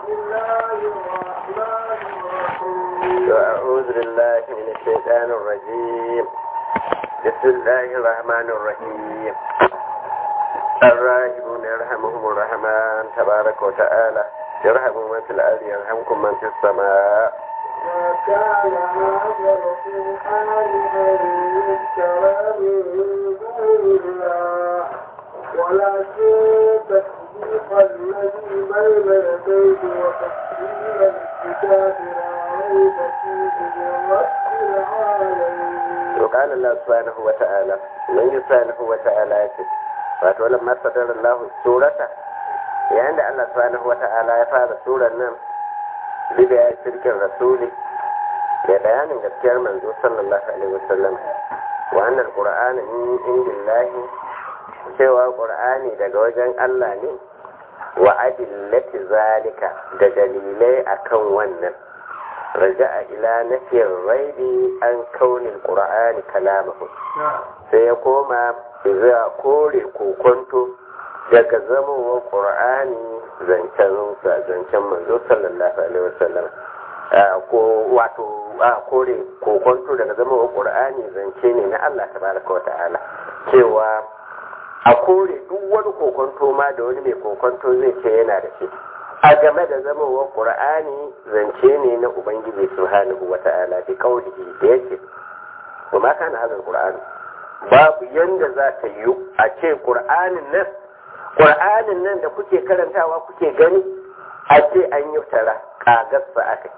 الله الرحمن الرحيم أعوذ بالله من الشيطان الرجيم بسم الله الرحمن الرحيم الراحمون يرحمهم الرحمن تبارك وتعالى يرحم من في الأرض يرحمكم من في السماء ما كان هذا القرآن أن يذكر من دون الله ولكن تصديق الذي بين يديه وتفصيل الكتاب لا ريب فيه من رب العالمين وقال الله سبحانه وتعالى من سبحانه وتعالى يقول wato lamma sadar Allah surata yayin da Allah subhanahu wata'ala ya fara surar nan bida ya shirkin rasuli da bayanin gaskiyar manzo sallallahu alaihi wasallam wa annal qur'ana min indillahi cewa qur'ani daga wajen Allah ne wa adillati zalika da dalilai akan wannan raja'a ila nafiyar raibi an kaunin qur'ani kalamahu sai ya koma zuwa kore kokonto daga zamowa ƙur'ani zancen zancen manzo sallallahu alaihi wasallam ko wato a kore kokonto daga zamowa ƙur'ani zance ne na Allah tabaraka wa ta'ala cewa a kore duk wani kokonto ma da wani mai kokonto zai ce yana da shi a game da zamowa ƙur'ani zance ne na ubangiji subhanahu wa ta'ala bi kaulihi da yake kuma kana hazal qur'ani babu yanda za ta yi a ce ƙur'anin nan ƙur'anin nan da kuke karantawa kuke gani a ce an yi tara ƙagarsa aka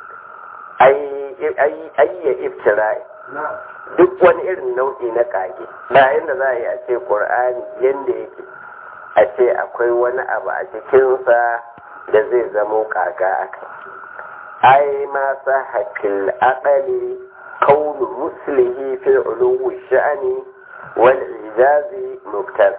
ayya iftira duk wani irin nau'i na ƙage bayan da za a yi a ce ƙur'ani yanda yake a ce akwai wani abu a cikinsa da zai zamo ƙaga aka ai ma sa hakil aƙali كون مثله في علو الشأن والإعجاز مبتل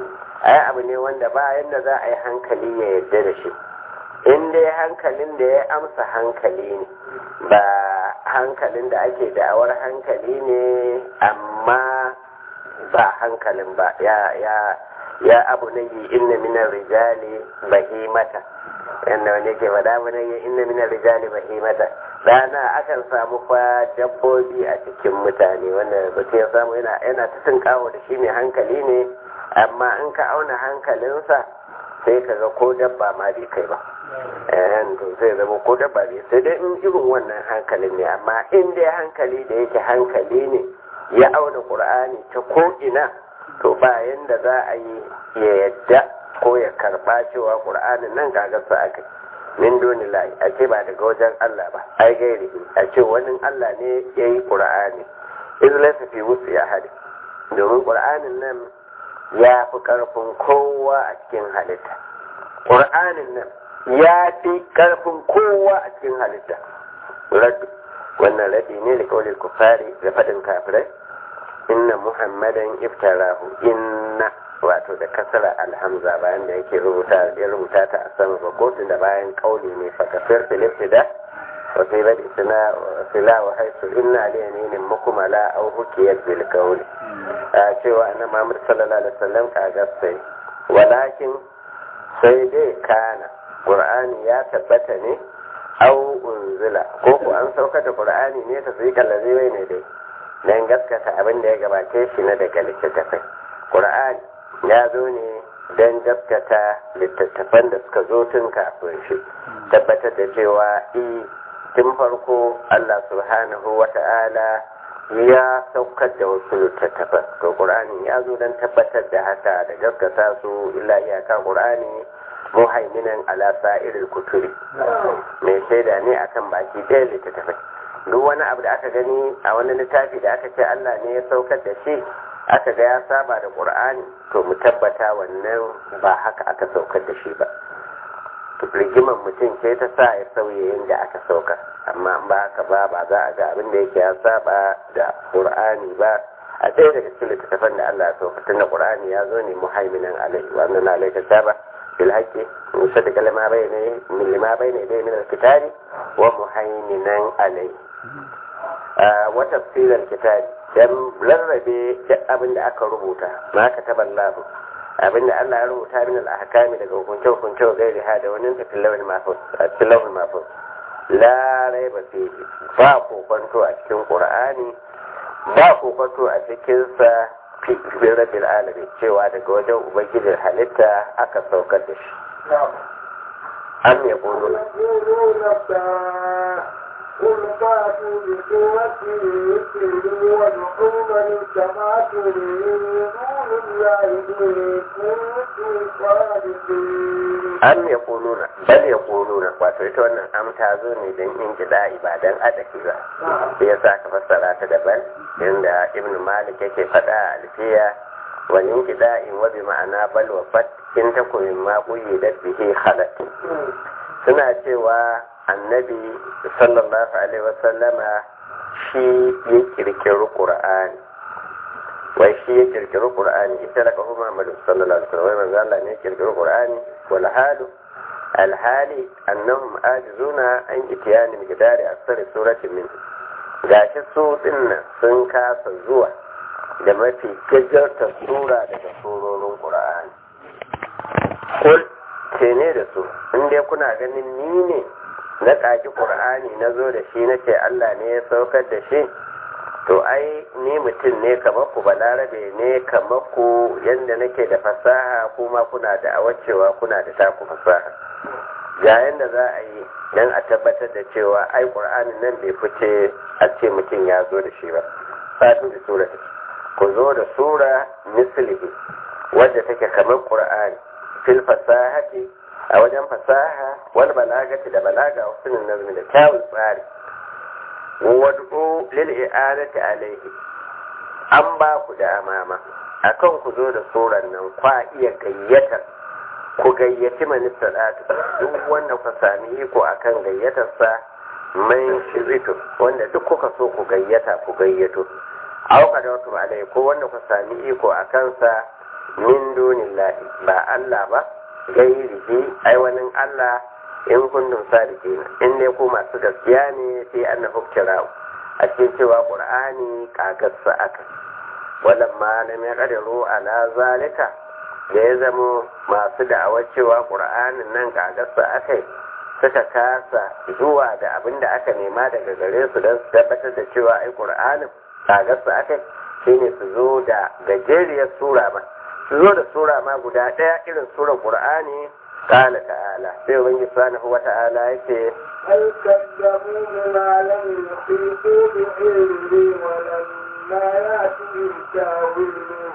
ai abu ne wanda ba yadda za a yi hankali ya yarda da shi in dai hankalin da ya amsa hankali ne ba hankalin da ake da'awar hankali ne amma ba hankalin ba ya ya ya abu na yi inna minar rijali bahimata yadda wani ke faɗa mana yi inna minar rijali bahimata rana akan samu fa dabbobi a cikin mutane wanda mutum ya samu yana ta kawo da shi mai hankali ne amma in ka auna hankalinsa sai ka ga ko dabba ma bai kai ba eh to sai zama ko dabba bai sai dai in irin wannan hankalin ne amma in dai hankali da yake hankali ne ya auna qur'ani ta ko ina to ba yanda za a yi ya yadda ko ya karba cewa qur'anin nan gagarsa aka min duni lahi a ce ba daga wajen Allah ba ai gairi a ce wani Allah ne ya yi qur'ani izlasa fi wusu ya hadi domin qur'anin nan ya fi ƙarfin kowa a cikin halitta ƙur'anin nan ya fi ƙarfin kowa a cikin halitta raddu wannan raddi ne da kawai kufari da faɗin kafirai inna muhammadan iftarahu inna wato da kasara alhamza bayan da yake rubuta ya rubuta ta a sama ba kotun da bayan kauli ne fakafir filifida wasu bada suna sila wa haisu inna liyanin mukumala au hukiyar bil kauli a cewa annabi Muhammad sallallahu alaihi wasallam kaga sai walakin sai dai kana Qur'ani ya tabbata ne au unzila ko ku an sauka da Qur'ani ne ta sai kallaze wai ne dai dan gaskata abin da ya gabace shi na daga littattafai Qur'ani ya zo ne dan gaskata littattafan da suka zo tun kafin shi tabbatar da cewa i tun farko Allah subhanahu wa ta'ala ya saukar da wasu littattafan to qur'ani ya zo don tabbatar da haka da gaskata su illa iyaka qur'ani muhaiminan ala sa'iril kutubi mai shaida ne akan baki ɗaya littattafai duk wani abu da aka gani a wani littafi da aka ce Allah ne ya saukar da shi aka ga ya saba da qur'ani to mu tabbata wannan ba haka aka saukar da shi ba rigimar mutum ce ta sa ya sauye yadda aka saukar amma ba haka ba ba za a ga abin da yake ya saba da qur'ani ba a ɗaya daga cikin littattafan da Allah ya sauka tun da qur'ani ya zo ne muhaiminan alai wa anna alayka saba bil haqqi musaddiqa lima bayna min lima bayna yadayhi min al-kitabi wa muhaiminan alai wa tafsir al-kitabi dan rarrabe duk abin da aka rubuta ma ka taballahu abinda Allah ya rubuta min al-ahkami daga hukunce hukunce wa gairi ha da wani tafin lawal mafus a cikin lawal mafus la raiba fihi ba kokonto a cikin qur'ani ba kokonto a cikin sa fi rabbil alamin cewa daga wajen ubangijin halitta aka saukar da shi am yaquluna يقولون ابتاع قل فاتوا بسورة مثله وادعوا من استطعتم من دون الله إن كنتم صادقين am ya kuluna bal ya kuluna wato ita wannan am ta zo ne don in gida ibadan adaki ba sai ya sa ka fassara ta daban inda ibn malik yake faɗa a alfiya wani in gida in wabi ma'ana bal wa fat in ta koyi ma kuyi da bihi halat suna cewa annabi sallallahu alaihi wasallama shi ya kirkiri qur'ani wai shi ya kirkiri qur'ani ita da kahu muhammadu sallallahu alaihi wasallam wai manzo Allah ne ya kirkiri qur'ani wal halu al hali annahum ajizuna an itiyani miqdari asari suratin min gashi su dinnan sun kasa zuwa da mafi gajarta sura daga surorin qur'ani kul ce ne da su in dai kuna ganin ni ne na ƙaƙi ƙur'ani na zo da shi na ce Allah ne ya saukar da shi to ai ni mutum ne kamar ku balarabe ne kamar ku yadda nake da fasaha kuma kuna da awacewa kuna da taku fasaha ga yadda za a yi don a tabbatar da cewa ai ƙur'anin nan bai fice a ce mutum ya zo da shi ba fatu da sura ku zo da sura mislihi wadda take kamar ƙur'ani fil fasahati a wajen fasaha wal balagati da balaga wasu nazmi da kyawun tsari wad'u lil i'adati alayhi an ba ku da amama akan ku zo da suran nan kwa iya gayyatar ku gayyaci manista duk wanda ku sami iko akan gayyatar sa man shiritu wanda duk kuka so ku gayyata ku gayyato auka da wasu alai ko wanda ku sami iko akan sa min dunillahi ba Allah ba gairihi ai wani Allah in kuntum sadiqina in dai ku masu gaskiya ne sai annahu kirau a cikin cewa qur'ani kagarsa aka wannan ma lam yaqdiru ala zalika da ya zamo masu da'awar cewa qur'anin nan kagarsa akai suka kasa zuwa da abin da aka nema daga gare su don su tabbatar da cewa ai qur'anin kagarsa akai shine su zo da gajeriyar sura ma su zo da sura ma guda ɗaya irin surar qur'ani قال تعالى sai ubangiji subhanahu wa ta'ala yake بل كذبوا بما لم يحيطوا بعلمه ولما يأتهم تاويله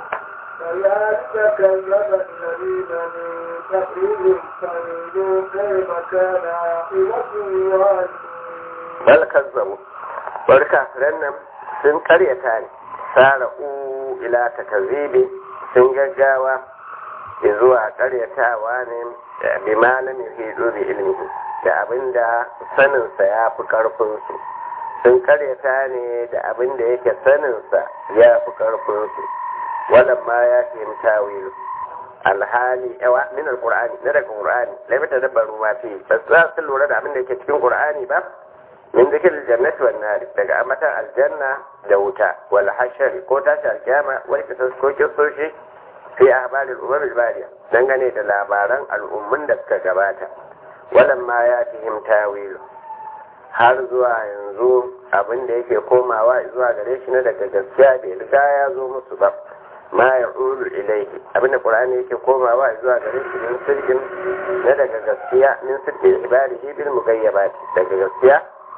كذلك كذب الذين من قبلهم فانظروا كيف كان عاقبة الظالمين bal kazzabu bar kafiran nan sun karyata ne sara'u ila takzibi sun gaggawa zuwa karyatawa ne bi malamin hidu bi ilmihi da abinda saninsa ya fi karfinsu sun karyata ne da abinda yake saninsa ya fi karfinsu wannan ma ya fahim tawilu alhali yawa min alqur'ani na daga qur'ani la mata dabbaru ma fi bas za su lura da abinda yake cikin qur'ani ba min zikir aljannati wan nar daga amatan aljanna da wuta wal hashari ko tashi alkiyama wal kisas ko kisoshi fi ahbaril umam albariya dangane da labaran al'ummun da suka gabata walan ma ya fihim tawilu har zuwa yanzu abin da yake komawa zuwa gare shi na daga gaskiya bai riga ya zo musu ba ma ya ulu ilaihi abin da qur'ani yake komawa zuwa gare shi min sirrin na daga gaskiya min sirrin ibadihi bil mugayyabat daga gaskiya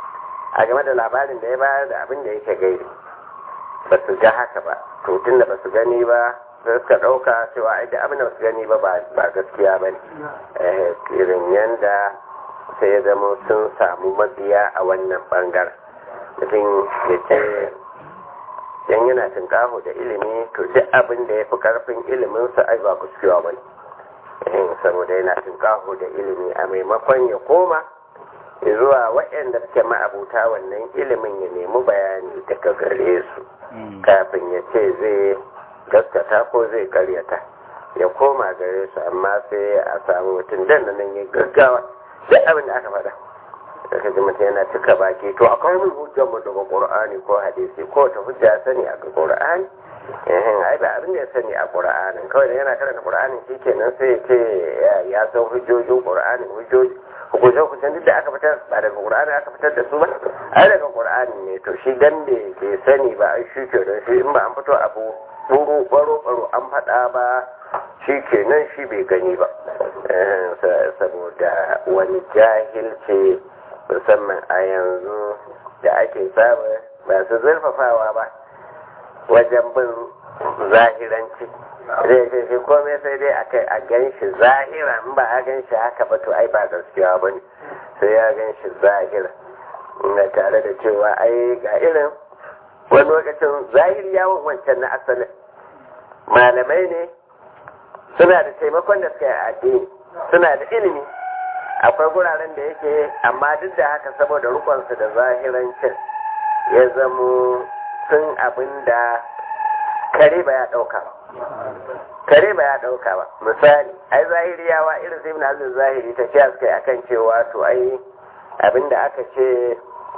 a game da labarin da ya bayar da abin da yake gairi ba su ga haka ba to tun da ba su gani ba sai suka ɗauka cewa ai da abin da ba su gani ba ba gaskiya ba ne irin yanda sai ya zama sun samu mabiya a wannan bangaren mutum ya ce yan yana tunkaho da ilimi to duk abin da ya fi karfin iliminsa ai ba kuskuwa ba ne saboda yana tunkaho da ilimi a maimakon ya koma zuwa waɗanda suke ma'abuta wannan ilimin ya nemi bayani daga gare su kafin ya ce zai gaskata ko zai karyata ya koma gare su amma sai a samu mutum dan nan ya gaggawa duk abin da aka faɗa da kaji mutum yana cika baki to akwai mun hujjar mu daga qur'ani ko hadisi ko ta hujja sani a qur'ani eh ai ba abin da ya sani a qur'anin kawai da yana karanta qur'anin shikenan sai ya ce ya san hujjojin qur'ani hujjoji hukunce hukuncen duk da aka fitar ba daga qur'ani aka fitar da su ba ai daga qur'ani ne to shi dan da ke sani ba ai shi ke don shi in ba an fito abu buru baro baro an faɗa ba shi kenan shi bai gani ba saboda wani jahilci musamman a yanzu da ake samu masu zurfafawa ba wajen bin zahiranci zai ce shi komai sai dai a kai a gan shi zahira in ba a gan shi haka ba to ai ba gaskiya ba ne sai ya gan shi zahira na tare da cewa ai ga irin wani lokacin zahiri yawon wancan na asalin malamai ne suna da taimakon da suka yi addini suna da ilimi akwai guraren da yake amma duk da haka saboda rukunsu da zahirancin ya zamo sun abin da kare ba ya ɗauka ba kare ba ya ɗauka ba misali ai zahiriyawa irin sai na hazin zahiri ta ce suka yi akan cewa to ai abin da aka ce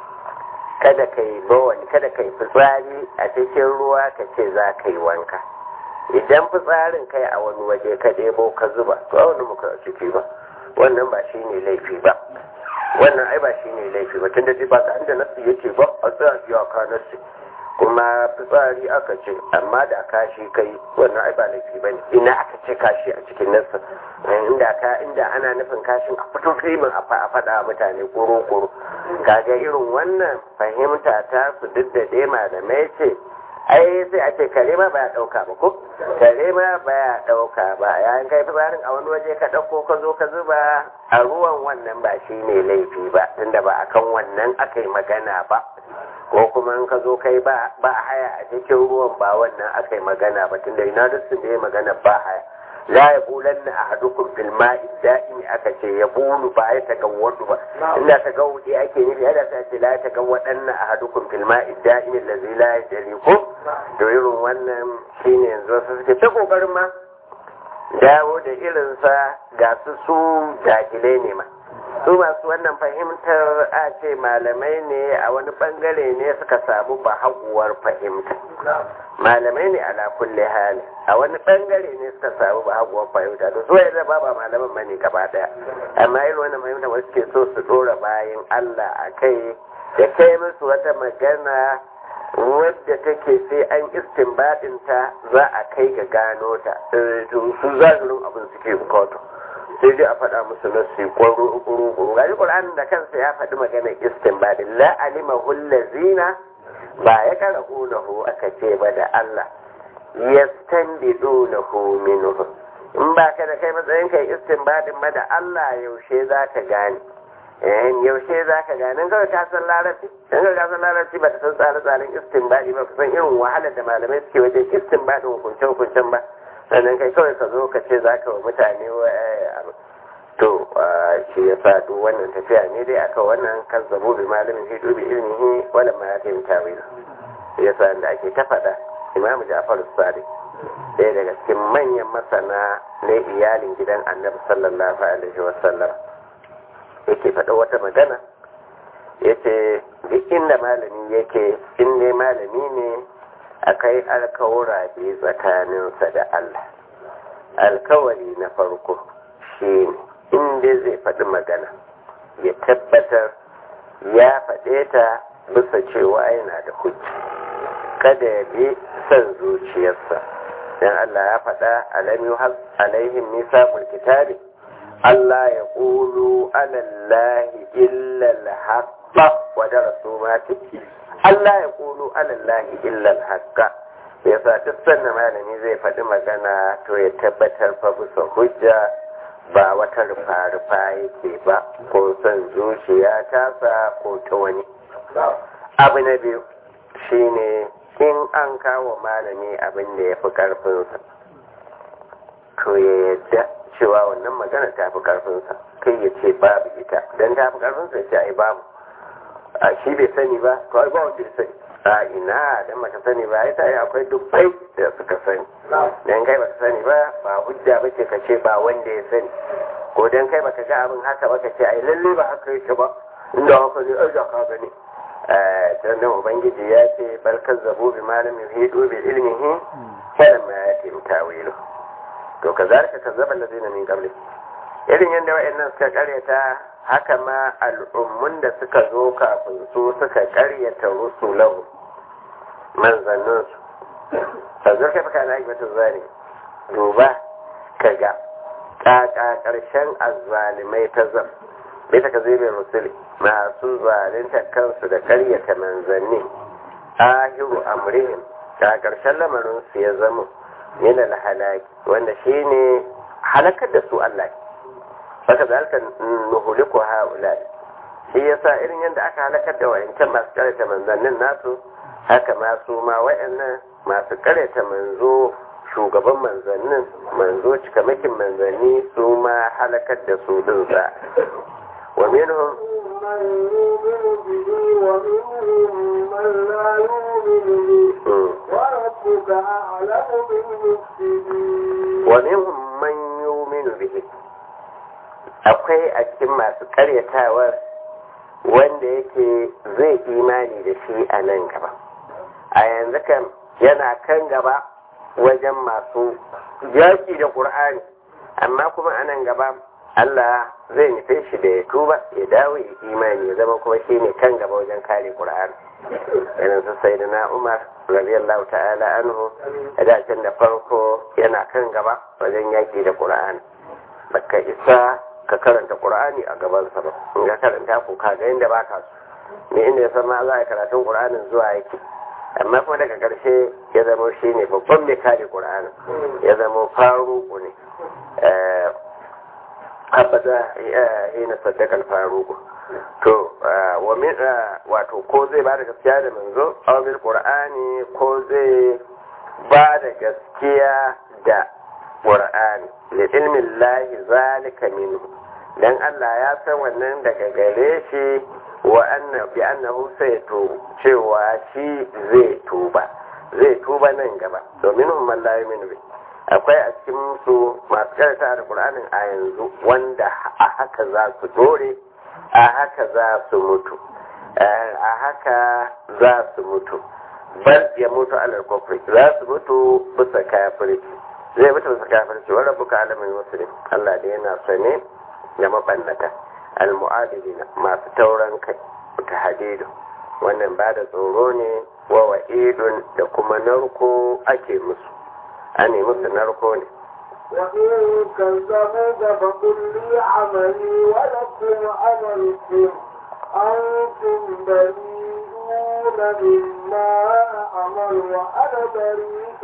kada ka yi bawani kada ka yi fitsari a cikin ruwa ka ce za ka yi wanka idan fitsarin kai a wani waje ka ɗebo ka zuba to a wani muka ciki ba wannan ba shi ne laifi ba wannan ai ba shi ne laifi ba tun da ba ka inda nasu yake ba a tsaya iyaka nasu kuma fitsari aka ce amma da kashi kai wannan ai ba laifi ba ne ina aka ce kashi a cikin nasu inda ka inda ana nufin kashin a fito filmin a faɗa mutane koro koro kaga irin wannan fahimta ta su duk da dai malamai ce ai sai a ce kare ma baya dauka ba ko kare ma baya dauka ba yayin kai fitsarin a wani waje ka dauko ka zo ka zuba a ruwan wannan ba shi ne laifi ba tunda ba akan wannan aka yi magana ba ko kuma in ka zo kai ba ba haya a cikin ruwan ba wannan aka yi magana ba tunda ina da sun da ya magana ba haya la ya bulan na ahadukum fil ma'i da'imi aka ce ya bulu ba ya tagawwadu ba inda tagawwudi ake nufi ada ta ce la ya tagawwadan na ahadukum fil ma'i da'imi allazi la yajri ko to irin wannan shine yanzu su suke ta kokarin ma dawo da irinsa ga su su jahilai ne ma su masu wannan fahimtar a ce malamai ne a wani bangare ne suka samu bahaguwar fahimta malamai ne ala kulli hali a wani bangare ne suka samu bahaguwar fahimta to so yadda ba ba malaman ma ne gaba daya amma irin wannan fahimta wasu ke so su dora bayan Allah a kai da kai musu wata magana wadda take sai an istinbadin ta za a kai ga gano ta su zagirin abin suke bukatu sai dai a faɗa musu nassi ƙwaro ƙuru gari ƙur'anin da kansa ya faɗi magana istinbadin la alima hullazina ba ya kara ƙunahu aka ce ba da Allah yastanbidunahu minhu in ba ka da kai matsayin kai istinbadin ba da Allah yaushe za ka gane yaushe za ka gane in kawai ka san larabci in kawai ka san larabci ba ta san tsare-tsaren istinbadi ba ka san irin wahalar da malamai suke wajen istinbadin hukunce-hukuncen ba sannan kai kawai ka zo ka ce za ka wa mutane to shi ya sa duk wannan tafiya ne dai aka wannan kan zabo bi malamin hidu bi ilmihi wala ma ya kai tawil ya sa da ake ta faɗa imam ja'far sadiq ɗaya daga cikin manyan masana na iyalin gidan annabi sallallahu alaihi wa sallam yake faɗa wata magana yace duk inda malami yake in ne malami ne akai alkawura biyu tsakaninsa da Allah alkawari na farko shi ne inda zai faɗi magana ya tabbatar ya faɗe ta bisa cewa yana da hujji kada ya bi son zuciyarsa don Allah ya faɗa alam yuhaz alaihim misaqul kitabi Allah ya qulu alallahi illa al-haqqa wa darasu ma Allah ya qulu alallahi illa al-haqqa yasa duk sannan malami zai faɗi magana to ya tabbatar fa bisa hujja ba wata rufa-rufa yake ba ko son zuciya tasa ko ta wani abu na biyu shine in an kawo malami abin da ya fi karfinsa to ya yadda cewa wannan magana ta fi karfinsa kai ya ce babu ita don ta fi karfinsa ya ce ai babu a shi bai sani ba to ai ba wanda ya sani a ina dan baka sani ba ita yi akwai dubbai da suka sani dan kai baka sani ba ba hujja bace ka ce ba wanda ya sani ko dan kai baka ga abin haka ba ka ce ai lalle ba haka yake ba inda haka ne aja ka gani sannan ubangiji ya ce barkar zabo bi malam yuhidu bi ilmihi kada ma ya ce tawilu to kazalika kazzaba allazina min qabli irin yadda wayannan suka karyata haka ma al'ummun da suka zo kafin su suka karyata rusulahu manzannin su sanzur kai faka na aibatin zane duba kaga kaka karshen azzalimai ta zam bai ta kazibin rusuli masu zalunta kansu da karyata manzanni ahiru amrihim ta karshen lamarin su ya zama min alhalaki wanda shine halakar da su Allah baka zalika nuhuliku haula shi yasa irin yadda aka halakar da wayancan masu karyata manzannin nasu haka ma su ma wayannan masu karyata manzo shugaban manzannin manzo cikamakin manzanni su ma halakar da su din za wa minhum من يؤمن به ومنهم من لا يؤمن به وربك أعلم بالمفسدين wa minhum man yu'minu bihi akwai a cikin masu karyatawar wanda yake zai imani da shi a nan gaba a yanzu kan yana kan gaba wajen masu yaki da ƙur'ani amma kuma a nan gaba Allah zai nufe shi da ya tuba ya dawo ya imani ya zama kuma shi ne kan gaba wajen kare ƙur'ani irin su sai da na umar radiyallahu ta'ala anhu a dacin da farko yana kan gaba wajen yaki da ƙur'ani baka isa ka karanta ƙur'ani a gabansa ba in ka karanta ko ka ga inda baka so ne inda ya san ma za a karatun ƙur'anin zuwa yake amma kuma daga ƙarshe ya zama shi ne babban mai kare ƙur'anin ya zama faruku ne abada hina saddakal faruku to wa min wato ko zai ba da gaskiya da manzo aw bil qur'ani ko zai ba da gaskiya da qur'ani li ilmi llahi zalika minhu dan Allah ya san wannan daga gare shi wa anna bi annahu saytu cewa shi zai tuba zai tuba nan gaba domin hum man la yu'minu bi akwai a cikin su masu karanta da Qur'anin a yanzu wanda a haka za su dore a haka za su mutu a haka za su mutu bal ya mutu alal kufri za su mutu bisa kafirci zai mutu bisa kafirci wa rabbuka alamin muslim Allah da yana sane da mabannata al-mu'adilina masu tauran kai ta hadidu wannan ba da tsoro ne wa wa'idun da kuma narko ake musu a ne musu narko ne وإن كذبوك فقل لي عملي ولكم عملكم أنتم بريئون مما أعمل وأنا بريء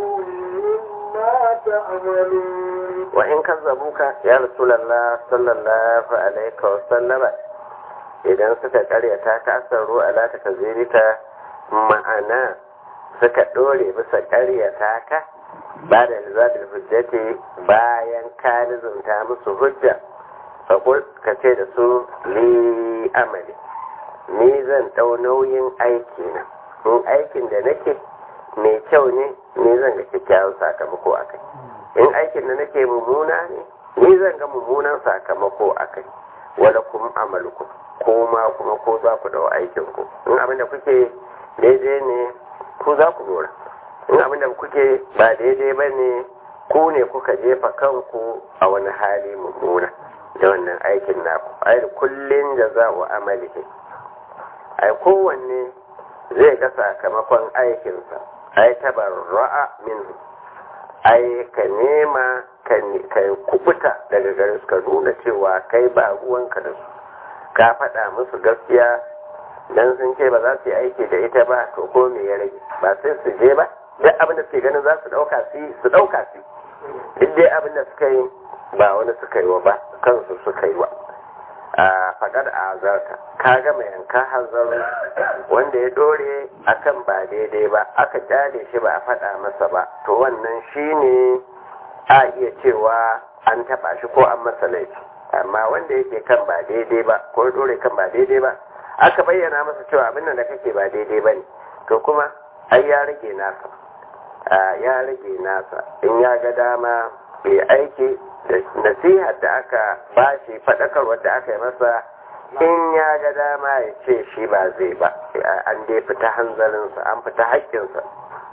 مما تعملون وإن كذبوك يا رسول الله صلى الله عليه وسلم idan suka karyata ka asaru ala ta kazirika ma'ana suka dore bisa karyata ka ba da lizabil hujjati bayan ka nizumta musu hujja fakul ka ce da su li amali ni zan ɗau nauyin aiki na in aikin da nake mai kyau ne ni zan ga kyakkyawan sakamako a kai in aikin da nake mummuna ne ni zan ga mummunan sakamako a kai wala kuma amalukum ko ma kuma ko za ku dau aikin ku in abin da kuke daidai ne ku za ku dora in abin da kuke ba daidai ba ne ku ne kuka jefa kanku a wani hali mummuna da wannan aikin naku ai kullum da za wa amalihi ai kowanne zai ga sakamakon aikinsa ai tabarra'a minhu ai ka nema ka kubuta daga gare su ka nuna cewa kai ba ruwanka da su ka faɗa musu gaskiya dan sun ce ba za su yi aiki da ita ba to ko me ya rage ba sai su je ba duk abin da suke ganin za su ɗauka su su ɗauka su duk dai abin da suka yi ba wani suka yi wa ba kansu suka yi wa a faɗar a azarta ka gama yanka hanzarin wanda ya dore akan ba daidai ba aka kyale shi ba a faɗa masa ba to wannan shine a iya cewa an taɓa shi ko an masa laifi amma wanda yake kan ba daidai ba ko ya dore kan ba daidai ba aka bayyana masa cewa abin da kake ba daidai ba ne to kuma ai ya rage nasa ya rage nasa in ya ga dama bai aiki da nasihar da aka bashi faɗakarwar da aka yi masa in ya ga dama ya ce shi ba zai ba an dai fita hanzarinsa an fita haƙƙinsa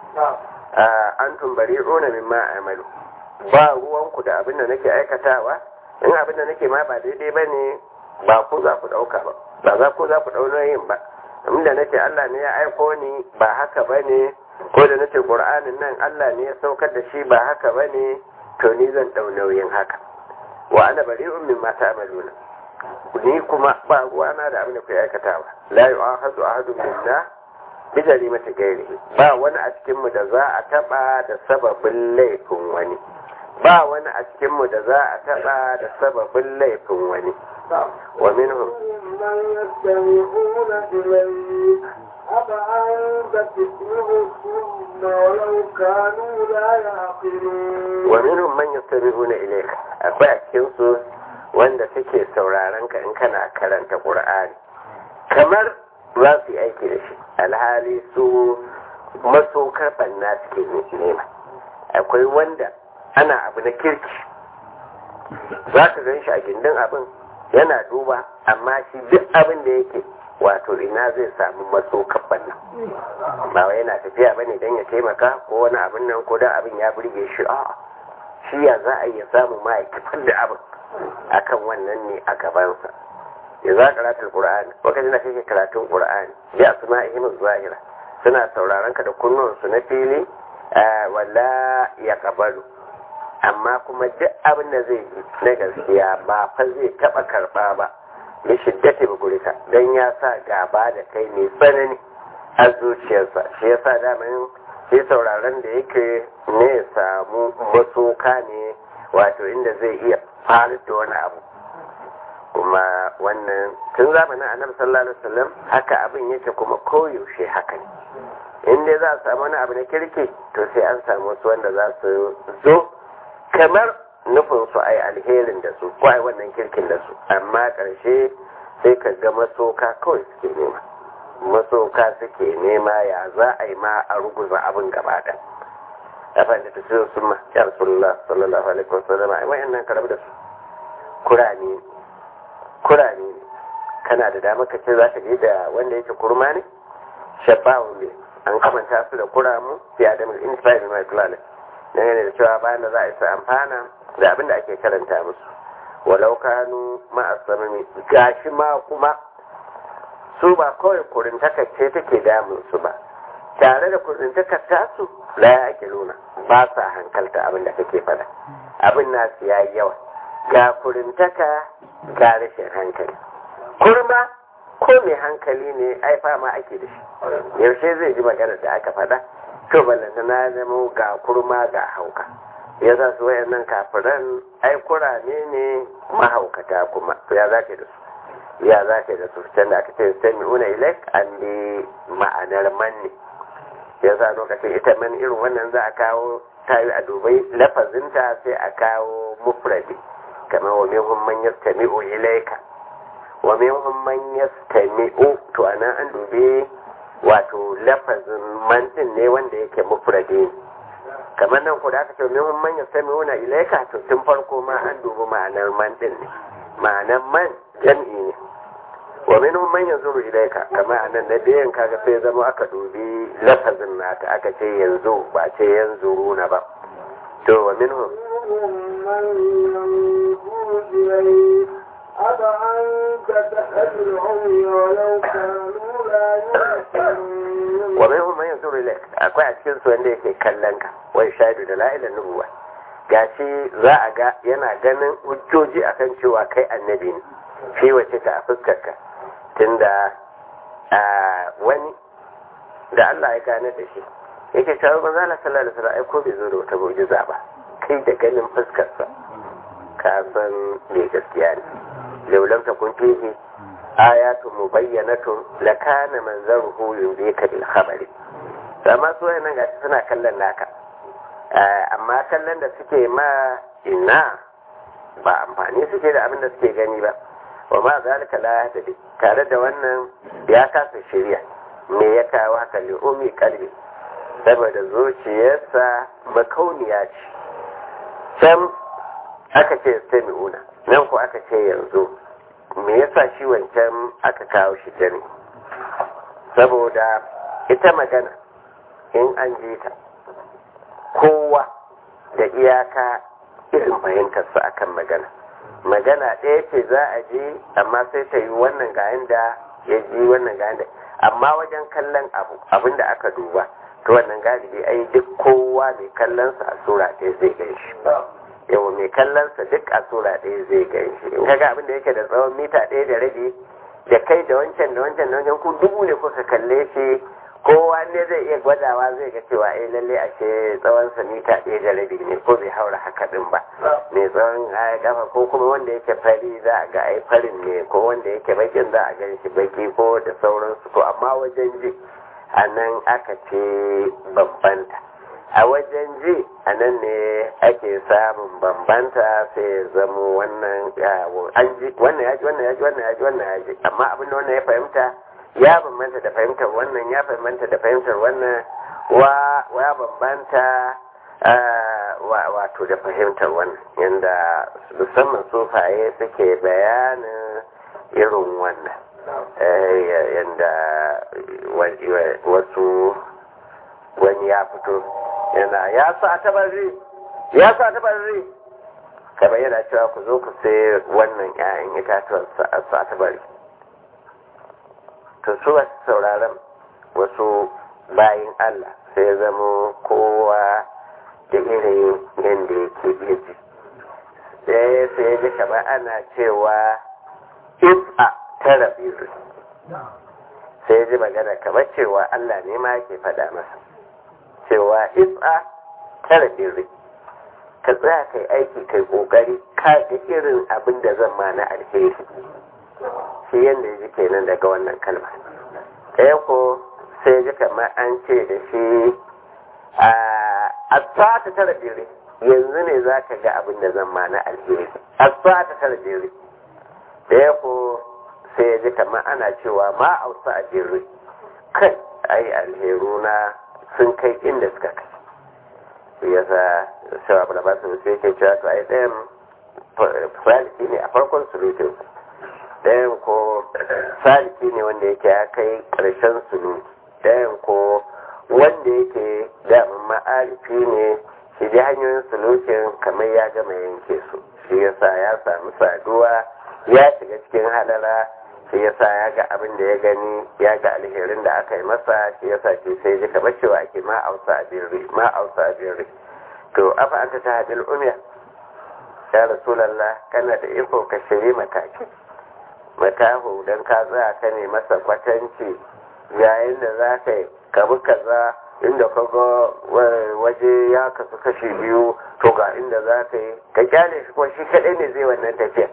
an tumbari rona min ma amalu ba ruwanku da abin da nake aikatawa in abin da nake ma ba daidai ba ne ba ku za ku ɗauka ba ba za ku za ku ɗau yin ba inda nake Allah ne ya aiko ni ba haka ba ne ko da nace Qur'anin nan Allah ne ya saukar da shi ba haka ba ne to ni zan ɗau nauyin haka wa ana bari'un min ma ta'maluna ni kuma ba ruwana da abin da ku aikatawa la yu'akhadhu ahadun minna bi jarimati ghairihi ba wani a cikin mu da za a taba da sababin laifin wani ba wani a cikin mu da za a taba da sababin laifin wani wa minhum من يستمعون إليك أفأنت تسمع الصم ولو كانوا لا يعقلون wa minhum man yastami'una ilayka akwai a cikin su wanda suke sauraron ka in kana karanta Qur'ani kamar za su yi aiki da shi alhali su masokar banna suke nema akwai wanda ana abu na kirki za ka gan shi a gindin abin yana duba amma shi duk abin da yake wato ina zai samu masokar banna ba wai yana tafiya bane don ya taimaka ko wani abin nan ko da abin ya burge shi a'a shi ya za a iya samu ma'aikatar da abin akan wannan ne a gabansa ya za karatun qur'ani lokacin da kake karatun qur'ani bi asma'ihim zahira suna sauraron ka da kunnuwansu na fili wala ya kabalu amma kuma duk abin da zai yi na gaskiya ba fa zai taba karba ba ya shiddata bugurika don ya sa gaba da kai mai tsanani a zuciyarsa shi ya sa damin shi sauraron da yake ne ya samu masoka ne wato inda zai iya faru da wani abu kuma wannan tun zamanin annabi sallallahu alaihi wasallam haka abin yake kuma koyaushe haka ne in dai za a samu wani abu na kirki to sai an samu wasu wanda za su zo kamar nufin su ai alherin da su ko ai wannan kirkin da su amma ƙarshe sai ka ga masoka kawai suke nema masoka suke nema ya za a yi ma a ruguza abin gaba da afan da tafiyo sun ma ya rasulullah sallallahu alaihi wasallam ai wayannan karabu da su kurani kurani ne kana da dama ka ce za ka je da wanda yake kurma ne shabbawun ne an kamanta su da kuramu fi adamu intifai da mai tulalai dangane da cewa bayan da za a isa amfana da abin da ake karanta musu walau kanu ma'asamami gashi ma kuma su ba kawai kurintaka ce take damun su ba tare da kurintakar tasu la ya ake nuna ba sa hankalta abin da kake fada abin nasu ya yi yawa ga kurintaka ga rashin hankali kurma ko mai hankali ne ai fama ake da shi yaushe zai ji maganar da aka fada to ballanta na zama ga kurma ga hauka ya za su wayannan kafiran ai kurame ne mahaukata kuma to ya za da su ya za da su can da aka ce sami una ilek an bi ma'anar manne ya za lokacin ita man irin wannan za a kawo tayi a dubai lafazinta sai a kawo mufradi kamar wa minhum man yastami'u ilayka wa minhum man yastami'u to anan an dube wato lafazin man din ne wanda yake mufradi ne kamar nan ku da aka ce minhum man yastami'una ilayka to tun farko ma an dubi ma'anar man din ne ma'anar man jam'i ne wa minhum man yanzuru ilayka kamar anan na biyan kaga sai zama aka dubi lafazin nata aka ce yanzu ba ce yanzuruna ba to wa minhum أفأنت تهدي العمي ولو كانوا لا يبصرون wa minhum man yanzuru ilayk akwai a cikin su wanda yake kallon ka wai shaidu da la'ilan nubuwa gashi za a ga yana ganin hujjoji akan cewa kai annabi ne shi wace ta a fuskar ka tunda wani da Allah ya gane da shi yake cewa manzo Allah sallallahu alaihi wasallam ai ko bai zo da wata mu'jiza ba kai da ganin fuskar sa ka san me gaskiya ne laulam takun fihi ayatu mubayyanatun lakana manzaruhu yudika bil khabari amma su wayannan gashi suna kallon naka amma kallon da suke ma ina ba amfani suke da abin da suke gani ba wa ma zalika la yahtadi tare da wannan ya kasa shirya me ya kawo haka li umi kalbi saboda zuciyarsa makauniya ce can aka ce sami'una nan ko aka ce yanzu me yasa shi wancan aka kawo shi jami saboda ita magana in an ji ta kowa da iyaka irin fahimtarsa akan magana magana ɗaya ce za a ji amma sai ta yi wannan ga da ya ji wannan ga da amma wajen kallon abu abinda aka duba to wannan galibi ai duk kowa mai kallonsa a sura ɗaya zai gan shi yawa mai kallonsa duk a sura ɗaya zai gan shi in kaga abinda yake da tsawon mita ɗaya da rabi da kai da wancan da wancan da wancan ku dubu ne kuka kalle shi kowa ne zai iya gwadawa zai ga cewa eh lalle ashe tsawon sa mita ɗaya da rabi ne ko bai haura haka din ba mai tsawon kafa ko kuma wanda yake fari za a ga ai farin ne ko wanda yake bakin za a gan shi baki ko da sauransu to amma wajen ji a nan aka ce bambanta a wajen ji a nan ne ake samun bambanta sai ya zamo wannan an ji wannan ya ji wannan ya ji wannan ya ji wannan ya ji amma abin da wannan ya fahimta ya bambanta da fahimtar wannan ya bambanta da fahimtar wannan wa ya bambanta wato da fahimtar wannan yadda musamman sufaye suke bayanin irin wannan yadda wasu wani ya fito yana ya sa tabarri ya sa tabarri kamar yana cewa ku zo ku sai wannan 'ya'yan itatuwan sa tabarri to su wasu sauraron wasu bayin Allah sai zama kowa da irin yadda yake iya ji sai sai ji kamar ana cewa if'a tara biyu sai ji magana kamar cewa Allah ne ma ke faɗa masa cewa if'a tara biyu ka tsaya kai aiki kai kokari ka ga irin abin da zan ma na alheri shi yadda ya ji kenan daga wannan kalma ɗaya ko sai ji kamar an ce da shi a ta tara jere yanzu ne za ka ga abin da zan ma na alheri a ta tara jere ɗaya ko sai ya ji kamar ana cewa ma ausa a jere kai ai alheru na sun kai inda suka kai shi yasa shawa abu da ba su sai ke cewa to ai ɗayan faliki ne a farkon sulutinsa ɗayan ko saliki ne wanda yake ya kai ƙarshen suluki ɗayan ko wanda yake damin ma'arifi ne shi dai hanyoyin sulukin kamar ya gama yanke su shi yasa ya samu saduwa ya shiga cikin halara shi yasa ya ga abin da ya gani ya ga alherin da aka yi masa shi yasa shi sai ji kamar cewa ake ma ausa a birri ma ausa a birri to afa anta ta hadil umiya ya rasulallah kana da iko ka shiri mataki matahu don ka tsaya ka ne masa kwatanci yayin da za ka yi kabi kaza inda ka ga waje ya kasu kashi biyu to ga inda za ka yi ka kyale shi ko shi kaɗai ne zai wannan tafiya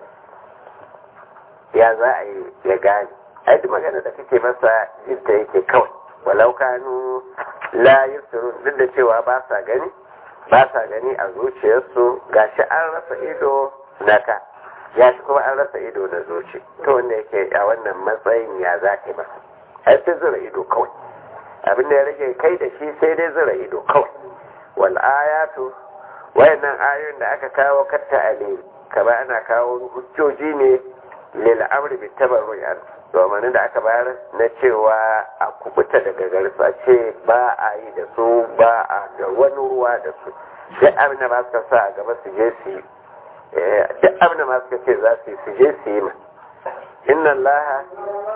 ya za a yi ya gane ai duk magana da kake masa jinta yake kawai walau kanu la yusirun duk da cewa ba sa gani ba sa gani a zuciyarsu gashi an rasa ido na ka ya shi kuma an rasa ido na zuci to wanda yake a wannan matsayin ya za ka yi masa ai sai zura ido kawai abin da ya rage kai da shi sai dai zura ido kawai wal ayatu wayannan ayoyin da aka kawo katta ale kama ana kawo hujjoji ne lil amri bi tabarru'an domin da aka bayar na cewa a kubuta daga garsa ce ba a yi da su ba a da wani ruwa da su duk abin da ba su sa a gaba su je su yi duk abin da masu ce za su yi su je su yi ma inna Allah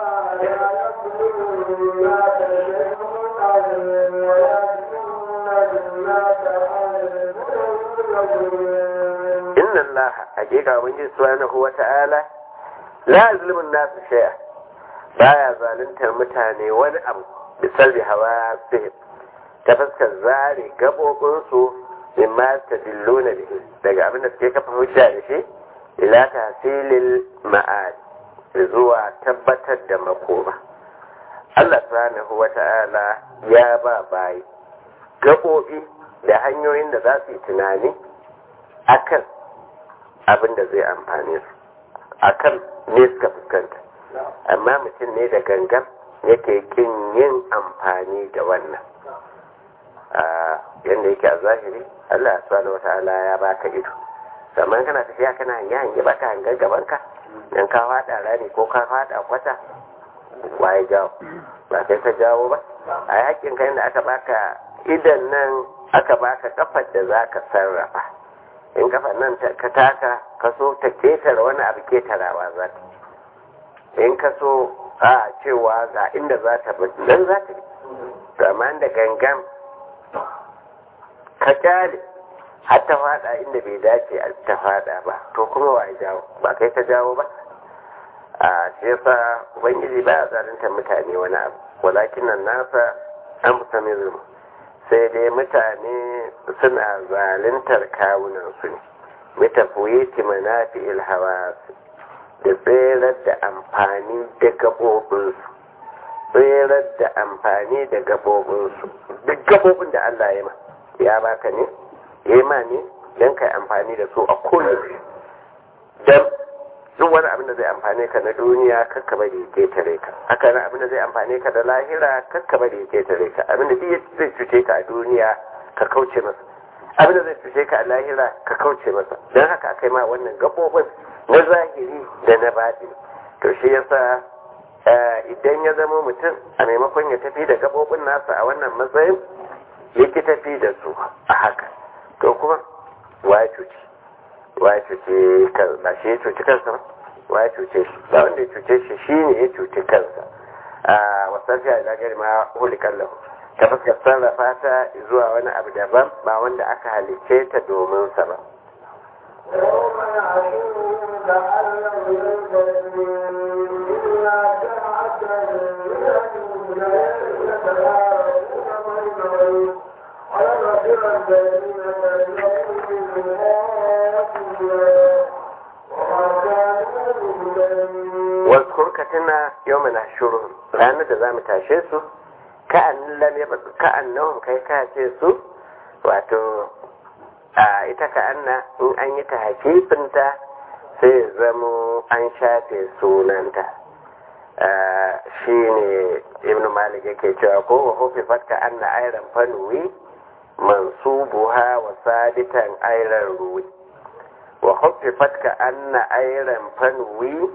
inna Allah hakika ubangiji subhanahu wa ta'ala la zulmun nasu shay'a baya zaluntar mutane wani abu bisalbi hawa sihir ta fuskar zare gabobinsu mimma tadilluna bihi daga abin da suke kafa hujja da shi ila tahsilil ma'ad zuwa tabbatar da makoma Allah subhanahu wata'ala ya ba bayi gabobi da hanyoyin da za su yi tunani akan abin da zai amfane su akan ne suka fuskanta amma mutum ne da gangan yake kin yin amfani da wannan yadda yake a zahiri Allah subhanahu wata'ala ya baka ido kamar kana tafiya kana hange hange ba ka hangar gaban ka dan ka fada rani ko ka fada kwata waye jawo ba kai ka jawo ba a yakin kai da aka baka idan nan aka baka kafar da za ka sarrafa in kafar nan ka taka ka so ta ketare wani abu ketarawa za ta in ka so a cewa ga inda za ta bi nan za ta bi amma da gangan ka kyale har ta fada inda bai dace a ta fada ba to kuma wa jawo ba kai ka jawo ba a shi yasa ubangiji ba ya zalunta mutane wani abu walakin nan nasa an musamman zulmu sai dai mutane suna zaluntar kawunan su ne mitafoyeti manafi ilhawa da tserar da amfani da gaɓoɓinsu tserar da amfani da gaɓoɓinsu duk gaɓoɓin da Allah ya ma ya baka ne ya ma ne don ka amfani da su a koyaushe don duk wani abin da zai amfane ka na duniya kakka bari ya ketare ka haka nan abin da zai amfane ka da lahira kakka bari ya ketare ka abin da duk zai cuce ka a duniya ka kauce masa abin da zai cuce ka a lahira ka kauce masa don haka aka yi ma wannan gaɓoɓin na zahiri da na baɗi to shi yasa idan ya zama mutum a maimakon ya tafi da gaɓoɓin nasa a wannan matsayin ya ki tafi da su a haka to kuma wa cuci wa ya cuce ba shi ya cuci kansa ba wa ya cuce shi ba wanda ya cuce shi shi ne ya cuci kansa a wasan fiye da gari ma hulikan lahu ta fuskar sarrafa ta zuwa wani abu daban ba wanda aka halicce ta domin sa ba يوم يعلمون كأن لم يلبثوا إلا ساعة من الدنيا يتلاعبون بينهم ولنذر الذين كذبوا بآياتنا وما كانوا مهتدين واذكر كتنا يوم نحشرهم ranar da za mu tashe su ka'annahum kai ka ce su wato a ita ka'anna in an yi ta hakifinta sai zamo an shafe sunanta shi ne ibn malik yake cewa ko wa hufi fatka anna ayran fanuwi mansubuha wa sabitan ayran ruwi wa hufi fatka anna ayran fanuwi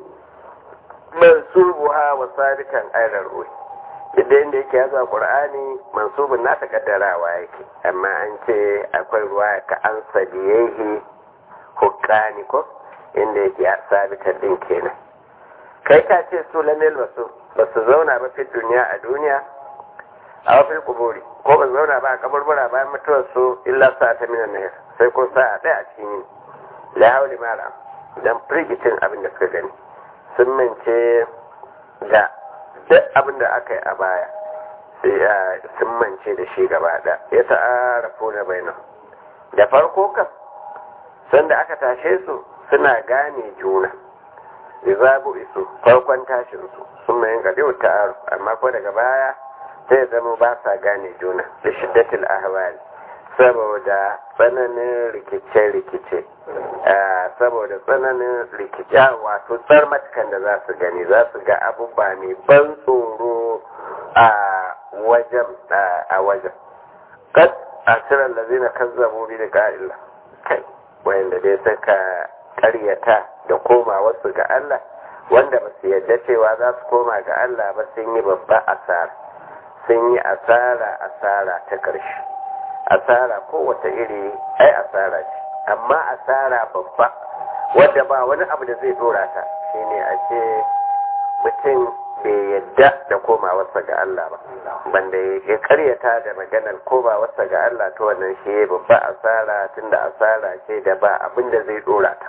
mansubuha wa sabitan ayran ruwi yadda inda yake yazo qur'ani mansubun na ta kaddarawa yake amma an ce akwai ruwa ka an sabiyehi hukani ko inda yake ya sabita din kenan kai ka ce su lamel basu ba su zauna ba fi duniya a duniya a wafil kuburi ko ba su zauna ba a kaburbura bayan mutuwar su illa sa ta minan nahir sai ko sa a ɗaya a cikin yini la hauli mara dan firgitin abin da suka gani sun mance da duk abin da aka yi a baya sai sun mance da shi gaba da ya ta'arafu na bainan da farko kan sanda aka tashe su suna gane juna izabu isu farkon tashin su sun mayin gadi ta'aruf amma ko daga baya sai zama ba sa gane juna da shiddatil ahwali saboda tsananin rikice-rikice saboda tsananin rikice wato tsarmatukan da za su gani za su ga abubuwa mai ban tsoro a wajen a wajen kad asirar da zina kazzabu bi da ka'ila kai wanda dai suka karyata da koma wasu ga Allah wanda ba su yadda cewa za su koma ga Allah ba sun yi babba asara sun yi asara asara ta ƙarshe asara kowace iri ai asara ce amma asara babba wadda ba wani abu da zai dora ta shine a ce mutum bai yadda da komawarsa ga Allah ba banda ya karyata da maganar komawarsa ga Allah to wannan shi babba asara tunda asara ce da ba abin da zai dora ta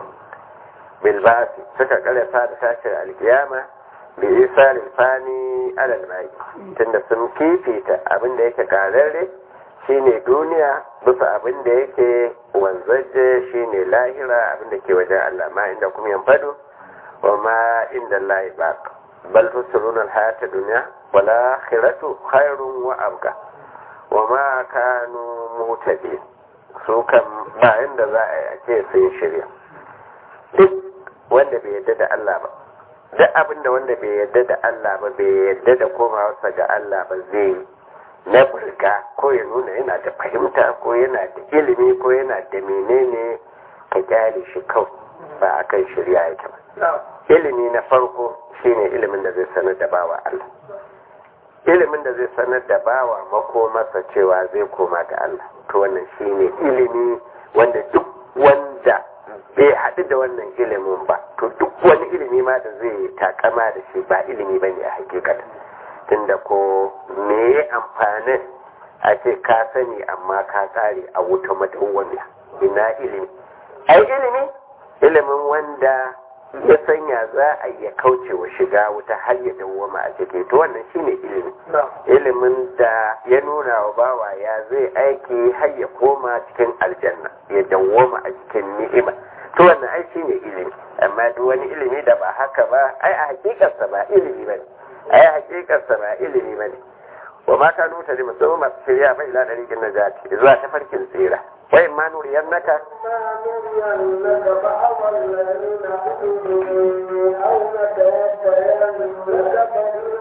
bilbasi suka karyata da tashin alkiyama bi isa fani alal mai tunda sun fifita abin da yake kararre shine duniya bisa abin da yake wanzaje shine lahira abin da ke wajen Allah ma inda kuma yan fado wa ma inda Allah ba bal tusrun al hayata dunya wal akhiratu khairun wa abqa wa ma kanu mutadin su kan ba inda za a yi a ce sun shirya duk wanda bai yadda da Allah ba duk abin da wanda bai yadda da Allah ba bai yadda da komawarsa ga Allah ba zai yi na burga ko ya nuna yana da fahimta ko yana da ilimi ko yana da menene ka kyale shi kawai ba a kan shirya yake ba ilimi na farko shine ilimin da zai sanar da bawa Allah ilimin da zai sanar da bawa makomarsa cewa zai koma ga Allah to wannan shine ilimi wanda duk wanda bai haɗu da wannan ilimin ba to duk wani ilimi ma da zai takama da shi ba ilimi ba ne a hakikata tunda ko me ya amfanin a ce ka sani amma ka tsare a wuta madawwamiya ina ilimi ai ilimi ilimin wanda ya sanya za a iya kauce wa shiga wuta har ya dawwama a ciki to wannan shine ilimi ilimin da ya nuna wa bawa ya zai aiki har ya koma cikin aljanna ya dawwama a cikin ni'ima to wannan ai shine ilimi amma duk wani ilimi da ba haka ba ai a hakikarsa ba ilimi bane ai a hakikarsa ba ilimi bane wa ma kanu ta lima sun masu shirya ba ila ɗariƙin najati zuwa tafarkin tsira wai ma nuriyar naka ما نرينك بعض الذين عملوا أو نتوفينك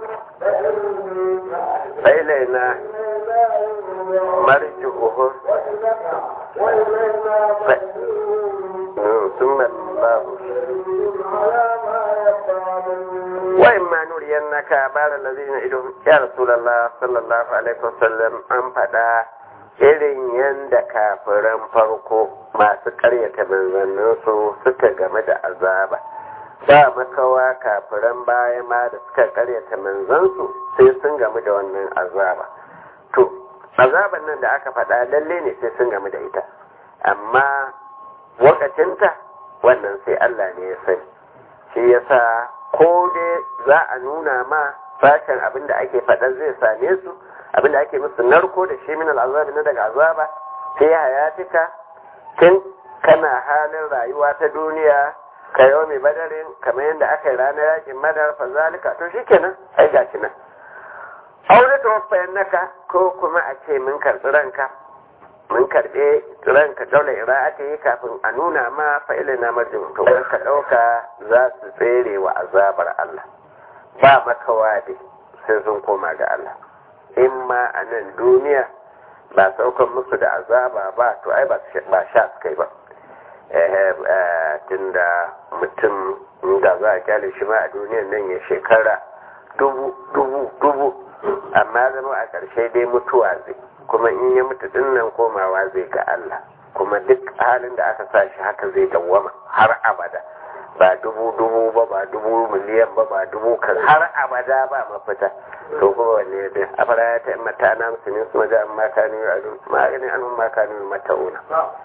فإلينا مرجعهم وإلينا ثم الله على ما يفعلون وإما نرينك بعض الذين إلهم يا رسول الله صلى الله عليه وسلم أن فدا irin yadda kafiran farko masu karyata manzanninsu suka game da azaba ba makawa kafiran baya ma da suka karyata manzansu sai sun game da wannan azaba to azaban nan da aka faɗa lalle ne sai sun game da ita amma wakacinta wannan sai Allah ne ya sani shi yasa ko dai za a nuna ma sashen abin da ake faɗa zai same su abin da ake musu narko da shi min al'azabi na daga azaba sai hayatika tun kana halin rayuwa ta duniya ka yau mai badarin kamar yadda aka yi ranar yakin madar fa zalika to shikenan ai gashi nan aure ta wafayen naka ko kuma a ce mun karɓi ranka mun karɓe ranka daula ira'ata yi kafin a nuna ma fa'ilin na marjin to ka ɗauka za su tsere wa azabar Allah ba makawa dai sai sun koma ga Allah in ma a nan duniya ba saukan musu da azaba ba to ai ba sha su kai ba tunda mutum da za a kyale shi ma a duniyan nan ya shekara dubu dubu dubu amma zama a ƙarshe dai mutuwa zai kuma in ya mutu din nan komawa zai ga Allah kuma duk halin da aka sa shi haka zai dawwama har abada ba dubu dubu ba ba dubu miliyan ba ba dubu kan har abada ba mafita to kuma wanne da afara ya ta mata na musulmi su maja an makani a dun ma'agani an makani mata'una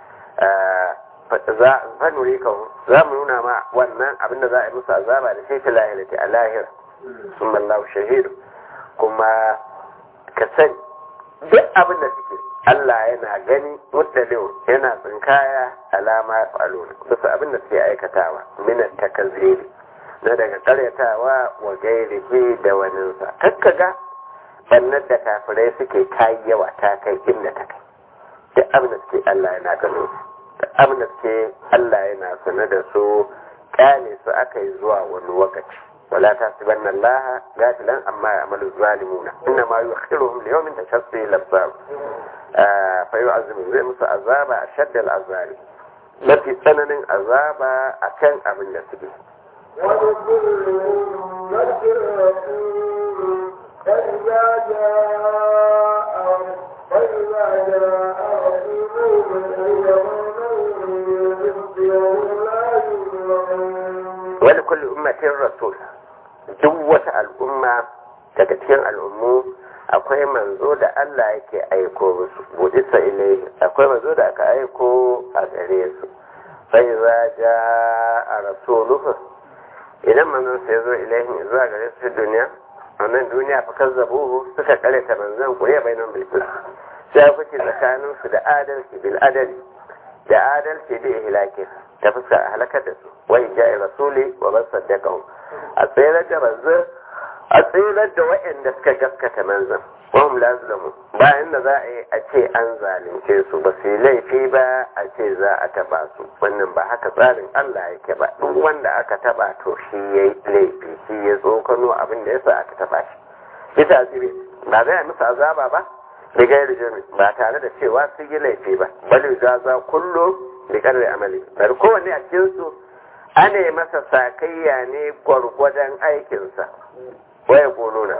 za a nuri ka za mu nuna ma wannan abin da za a yi musu azaba da shi ta lahirati a lahira sun mallahu shahidu kuma ka sani duk abin da suke Allah yana gani mutsaliu yana tsinkaya alama ya falo bisa abin da suke aikatawa minan takazziri na daga karyatawa wa gairihi da waninsa kakkaga bannar da kafirai suke kayi yawa ta kai inda ta kai duk abin da suke Allah yana gano su duk abin da suke Allah yana sanar da su kyale su aka yi zuwa wani lokaci ولا تحسبن الله غافلا عما يعمل الظالمون انما يؤخرهم ليوم تشخص فيه الابصار فيعذب زي musu azaba ashad al'azab mafi tsananin azaba akan abin da suke ولكل أمة رسول فإذا جاء فإذا جاء رسولهم يومئذ لا يظلمون wani kulli ummatin rasul duk wata al'umma daga cikin al'ummu akwai manzo da Allah yake aiko musu budisa ilai akwai manzo da aka aiko a gare su sai za ja a rasuluhu idan manzon sai zo ilaihin zuwa gare su duniya a nan duniya fa kazzabuhu suka karanta manzon kuriya bainan bilkis sai kuke tsakanin su da adalci bil adali da adalci da ihlakin ta fuska a halakar da su wai ja'i rasuli wa ban saddaqahu a tsayar da manzon a tsayar da waɗanda suka gaskata manzon wa hum la zulamu bayan da za a yi a ce an zalunce su ba su yi laifi ba a ce za a taba su wannan ba haka tsarin Allah yake ba duk wanda aka taba to shi yayi laifi shi ya tsokano abin da yasa aka taba shi bisa asibi ba zai musu azaba ba da gairi jami ba tare da cewa sun yi laifi ba bali za za kullu bi kadri amali bari kowanne a cikin su ana masa sakayya ne gwargwadon aikinsa waya gonona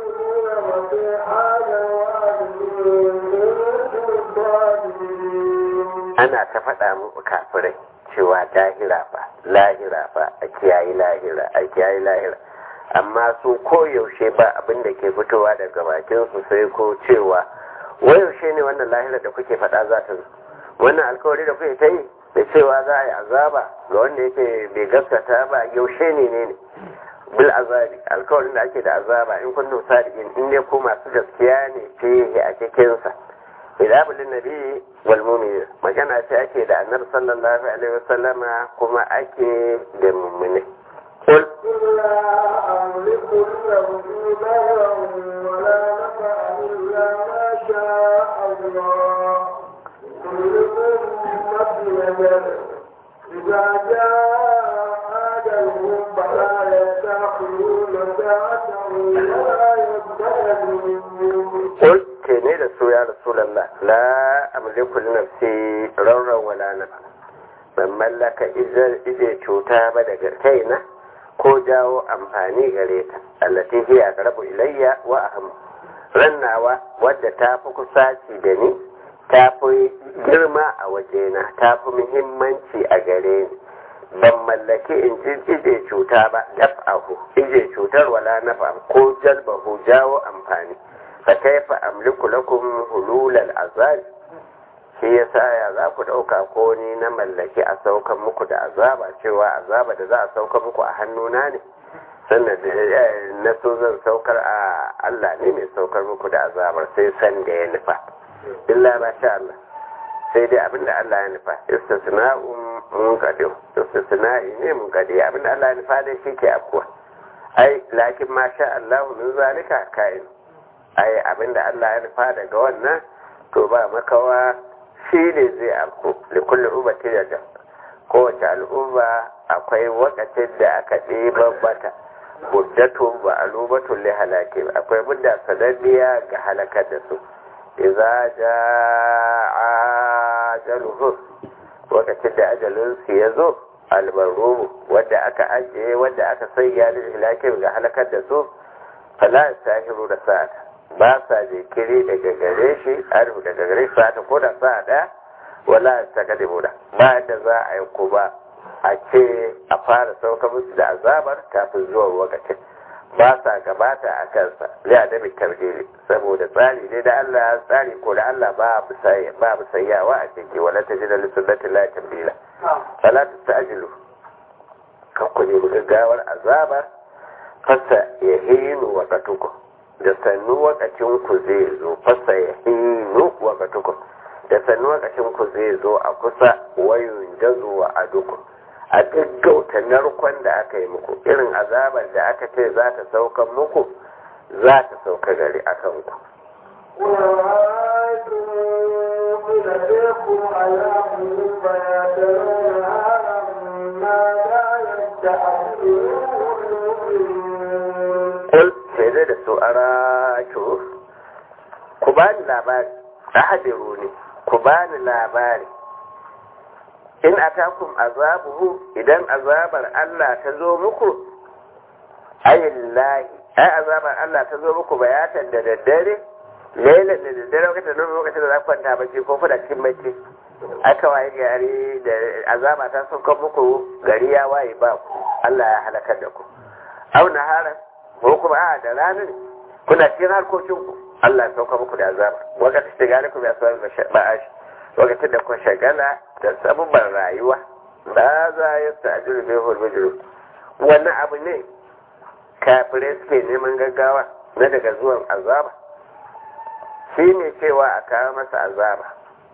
ana ta faɗa muku kafirai cewa lahira fa lahira fa a kiyayi lahira a kiyayi lahira amma su koyaushe ba abin da ke fitowa daga bakin su sai ko cewa wayaushe ne wannan lahira da kuke faɗa za ta zo wannan alkawari da kuke ta yi da cewa za a yi azaba ga wanda yake bai gaskata ba yaushe ne ne ne bil azabi alkawarin da ake da azaba in kuntum sadiqin in ne ko masu gaskiya ne fihi a cikin sa ilabulin nabi wal mu'minin magana ce ake da annabi sallallahu alaihi wasallama kuma ake da mu'mini قل لا أملك لنفسي ضرا ولا نفعا إلا ما شاء الله كل أمة نجد إذا جاء أجلهم فلا يستأخرون ساعة ولا يستقدمون قل كني رسول يا رسول الله لا أملك لنفسي ضرا ولا نفعا ban mallaka ije cuta ba daga kaina ko jawo amfani gare ta allati hiya aqrabu ilayya wa aham rannawa wadda ta fi kusaci da ni ta fi girma a wajena ta fi muhimmanci a gare ni ban mallaki in ji ije cuta ba daf'ahu ije cutar wala nafa ko jalbahu jawo amfani fa kaifa amliku lakum hululal azab shi ya sa ya za ku ɗauka ko ni na mallaki a saukan muku da azaba cewa azaba da za a sauka muku a hannuna ne sannan na so zan saukar a Allah ne mai saukar muku da azabar sai san da ya nufa illa ba sha Allah sai dai abinda Allah ya nufa istisna'un munqadi istisna'i ne munqadi abinda Allah ya nufa dai shi ke afkuwa ai lakin ma sha Allah min zalika kain ai abinda Allah ya nufa daga wannan to ba makawa shi ne zai afku da kullum umarci da jan kowace al'umma akwai wakacin da aka ɗiban mata muddatun ba alubatun li halake akwai mudda sananniya ga halakar da su idza jaa ajaluhum wakacin da ajalin su ya zo albarumu wanda aka ajiye wanda aka sanya li halake ga halakar da su fala sahiru da sa'ata ba sa jinkiri daga gare shi arhu daga gare shi ta ko da sa ɗaya wala ta kade buda ba da za a yi kuma a ce a fara sauka musu da azabar kafin zuwa lokacin ba sa gabata a kansa zai a dabi tarbili saboda tsari ne da Allah tsari ko da Allah ba bu sayyawa a ciki wala ta ji da lissunnati la tambila fala ta ta'jilu kan ku nemi gaggawar azabar fasa ya hinu wa katuku da sannu wakacin ku zai zo fasa ya hinu wakatuku da sannu wakacin ku zai zo a kusa wayun jazo wa aduku a gaggauta narkon da aka yi muku irin azabar da aka ce za ta saukan muku za ta sauka gari a kanku ورأيتم إذا جاءكم عذاب فيتلون هذا ما لا يستعجلون kul sai dai da su araki ku ba ni labari ahadiru ne ku ba ni labari in atakum azabuhu idan azabar Allah ta zo muku ayillahi ai azabar Allah ta zo muku bayatan da daddare lailan da daddare lokacin da lokacin da za ku kwanta bacci ko kuna cikin bacci aka waye gari da azaba ta sauka muku gari ya waye ba ku Allah ya halakar da ku au naharan ko kuma a da ranar kuna cikin harkokin ku Allah ya sauka muku da azaba wakati da gane ku ya sauka da ba'ashi lokacin da kun shagala da sabubban rayuwa ba za ya ta'jiru bi hulbujuru wannan abu ne kafirai suke neman gaggawa na daga zuwan azaba shi ne cewa a kawo masa azaba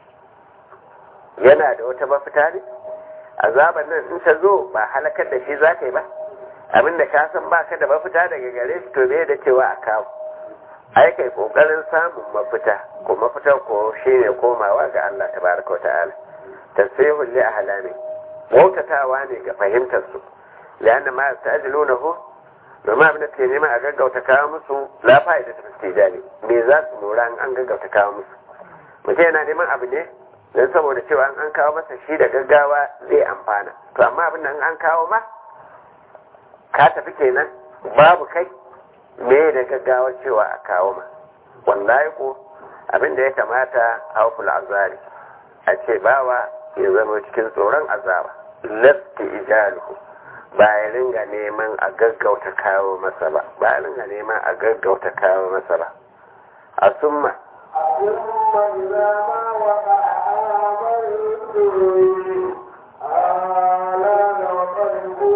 yana da wata mafita ne azaban nan in ta zo ba halakar da shi za ka yi ba abinda ka san ba ka da mafita daga gare shi to me da cewa a kawo ai kai kokarin samun mafita ko mafitar ko shine komawa ga Allah tabaraka wata'ala tasihul li ahlami bautatawa ne ga fahimtar su la'anna ma yastajilunahu domin abin da ke nema a gaggauta kawo musu la fa'ida ta fistijali me za su lura an gaggauta kawo musu mutum yana neman abu ne don saboda cewa an kawo masa shi da gaggawa zai amfana to amma abin da an kawo ma ka tafi kenan babu kai me da gaggawar cewa a kawo ma wallahi ko abin da ya kamata hauful azari a ce bawa ya zama cikin tsoron azaba lafti ijaluhu ba ya ringa neman a gaggauta kawo masa ba ba ya ringa neman a gaggauta kawo masa ba a summa ثم إذا ما وقع آمنتم آلان وقد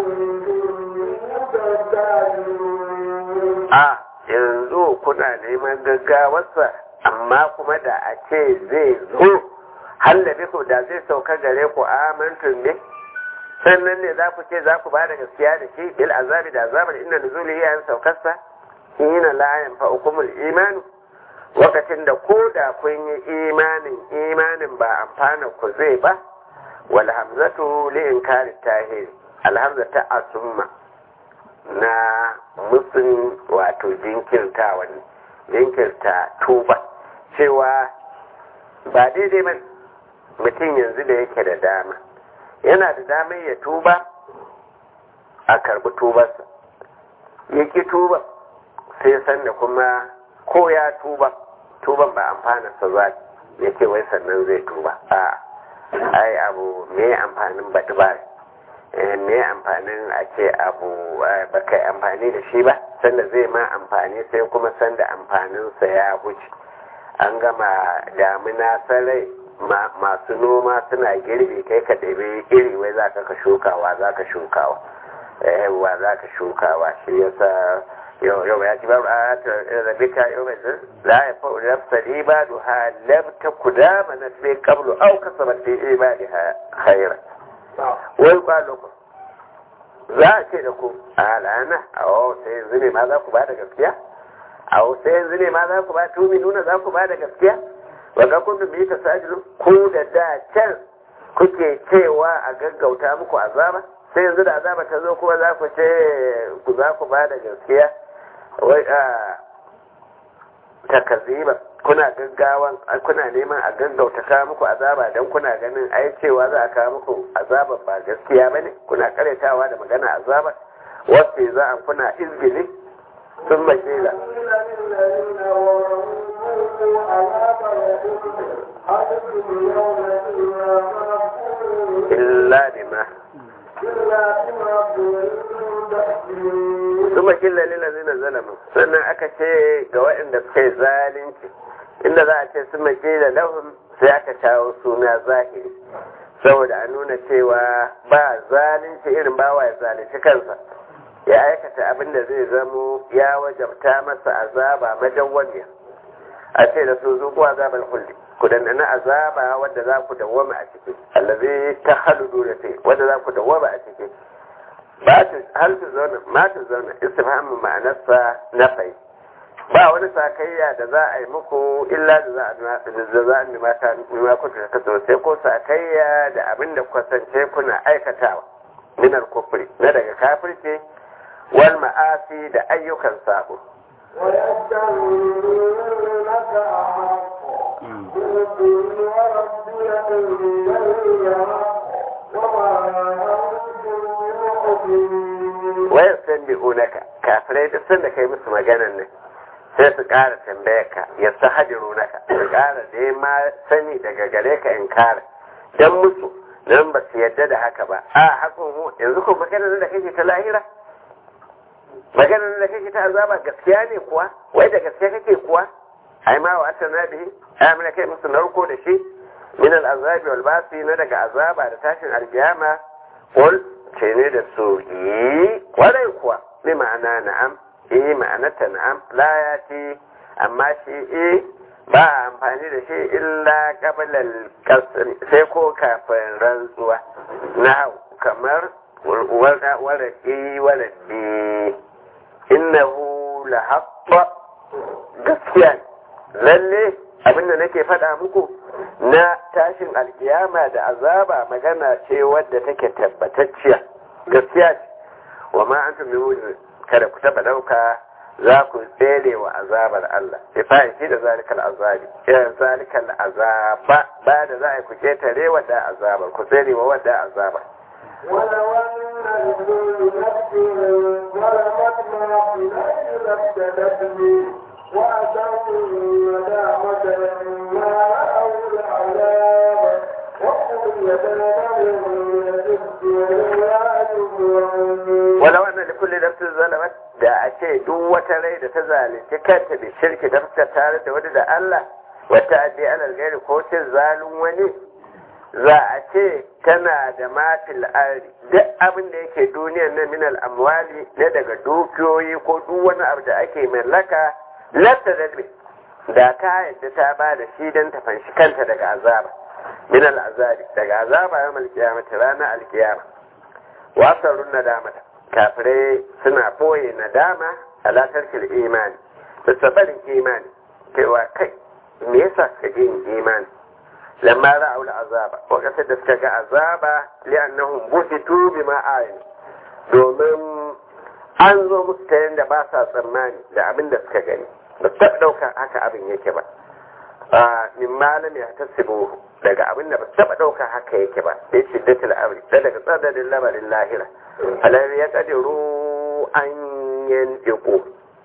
كنتم تستعجلون a yanzu kuna neman gaggawarsa amma kuma da a ce zai zo hallabi ku da zai sauka gare ku amintun ne sannan ne za ku ce za ku ba da gaskiya da shi bil azabi da azabar inda nuzuli yayin saukarsa hina la yanfa hukumul imanu lokacin da ko da kun yi imanin imanin ba amfana ku zai ba wal hamzatu li inkari tahir alhamza ta asumma na musun wato jinkirta wani jinkirta tuba cewa ba daidai ba mutum yanzu da yake da dama yana da damar ya tuba a karbi tubarsa ya ki tuba sai sanda kuma ko ya tuba tuban ba amfana sa za ya ce wai sannan zai tuba a ai abu me amfanin baɗi ba me amfanin a ce abu ba kai amfani da shi ba sanda zai ma amfani sai kuma sanda amfaninsa ya wuce an gama damina sarai masu noma suna girbi kai ka ɗabi iri wai za ka shukawa za ka shukawa wa za ka shukawa shi yasa yau yau ya ci babu a rabika yau mai zin la ya fa'u nafsa ibadu ha labta kudama na sai qablu aw kasabat fi ibadiha khairan wai kwaloko za a ce da ku a lana a sai yanzu ne ma za ku ba da gaskiya a sai yanzu ne ma za ku ba tumi nuna za ku ba da gaskiya wanda kun bi ta sajiru ku da da can kuke cewa a gaggauta muku azaba sai yanzu da azaba ta zo kuma za ku ce ku za ku ba da gaskiya wai a takaziba kuna gaggawan kuna neman a gaggauta kawo muku azaba don kuna ganin ai cewa za a kawo muku azaba ba gaskiya bane kuna karetawa da magana azaba wasu za a kuna izgili sun makila illa bima Suma killa lillazina zalamu sannan aka ce ga waɗanda suka yi zalunci inda za a ce suma killa lahum sai aka kawo suna zahiri saboda a nuna cewa ba zalunci irin bawa ya zalunci kansa ya aikata abin da zai zamo ya wajabta masa azaba madawwamiya a ce da su zuku azabar hulli ku dandana azaba wadda za ku dawwama a ciki allazi ta haludu da sai wadda za ku dawwama a ciki ba ta hal ta zauna ma ta zauna istifhamin ma'anarsa na fai ba wani sakayya da za a yi muku illa da za a da za a nima ta nima ku ta kaso sai ko sakayya da abin da kwasance kuna aikatawa minar kufri na daga kafirce wal ma'asi da ayyukan sabo ويستنبئونك أحق قل وربي إنني وما أنتم بمؤمنين wayar san bi unaka kafirai duk sanda kai musu maganan nan sai su ƙara tambaya ka ya sa hajiru naka su ƙara da ma sani daga gare ka in kara dan musu nan ba su yadda da haka ba a hakun hu yanzu ko maganar da kake ta lahira maganar da kake ta azaba gaskiya ne kuwa wai da gaskiya kake kuwa ai ma wa atana bihi ai mun kai musu narko da shi min al azabi wal basi na daga azaba da tashin alkiyama qul ce ne da su yi kwarai kuwa bi ma'ana na'am eh ma'anarta na'am la ya ce amma shi eh ba a amfani da shi illa qablal kasri sai ko kafin rantsuwa na kamar waraki waladi innahu la haqqa gaskiya lalle abinda nake faɗa muku na tashin alkiyama da azaba magana ce wadda take tabbatacciya gaskiya ce wa ma an tumi kada ku taba dauka za ku tsere wa azabar Allah ifai shi da zalikal azabi irin zalikal azaba ba da za a ku ketare wadda azabar ku tsere wa wadda azabar ولو أن لكل نفس ظلمت ما في الأرض لابتدت به وأتوا الندامة لما رأوا العذاب وقضي بينهم بالقسط ولا يظلمون walau anna li kulli nafsin zalamat da a ce duk wata rai da ta zalunci kanta da shirki da ta tare da wani da Allah wata addi alal gairi ko cin zalun wani za a ce tana da mafil ardi duk abin da yake duniyar nan min al amwali ne daga dukiyoyi ko duk wani abu da ake mallaka lafta da da ta yadda ta ba da shi don ta fanshi kanta daga azaba min al azabi daga azaba yawmal qiyamati ranar alkiyama wasarun nadamata kafirai suna boye nadama a latarkar imani da sabarin imani cewa kai me yasa suka ji yin imani lamma ra'aul azaba ko kasar da suka ga azaba li'annahum busitu bima ayin domin an zo musu ta yadda ba sa tsammani da abin da suka gani ba su taɓa ɗaukar haka abin yake ba min malami ya tasibu daga abin da ba su taɓa ɗaukar haka yake ba sai shiddatul amri da daga tsananin lamarin lahira alar ya kadiru an yantiku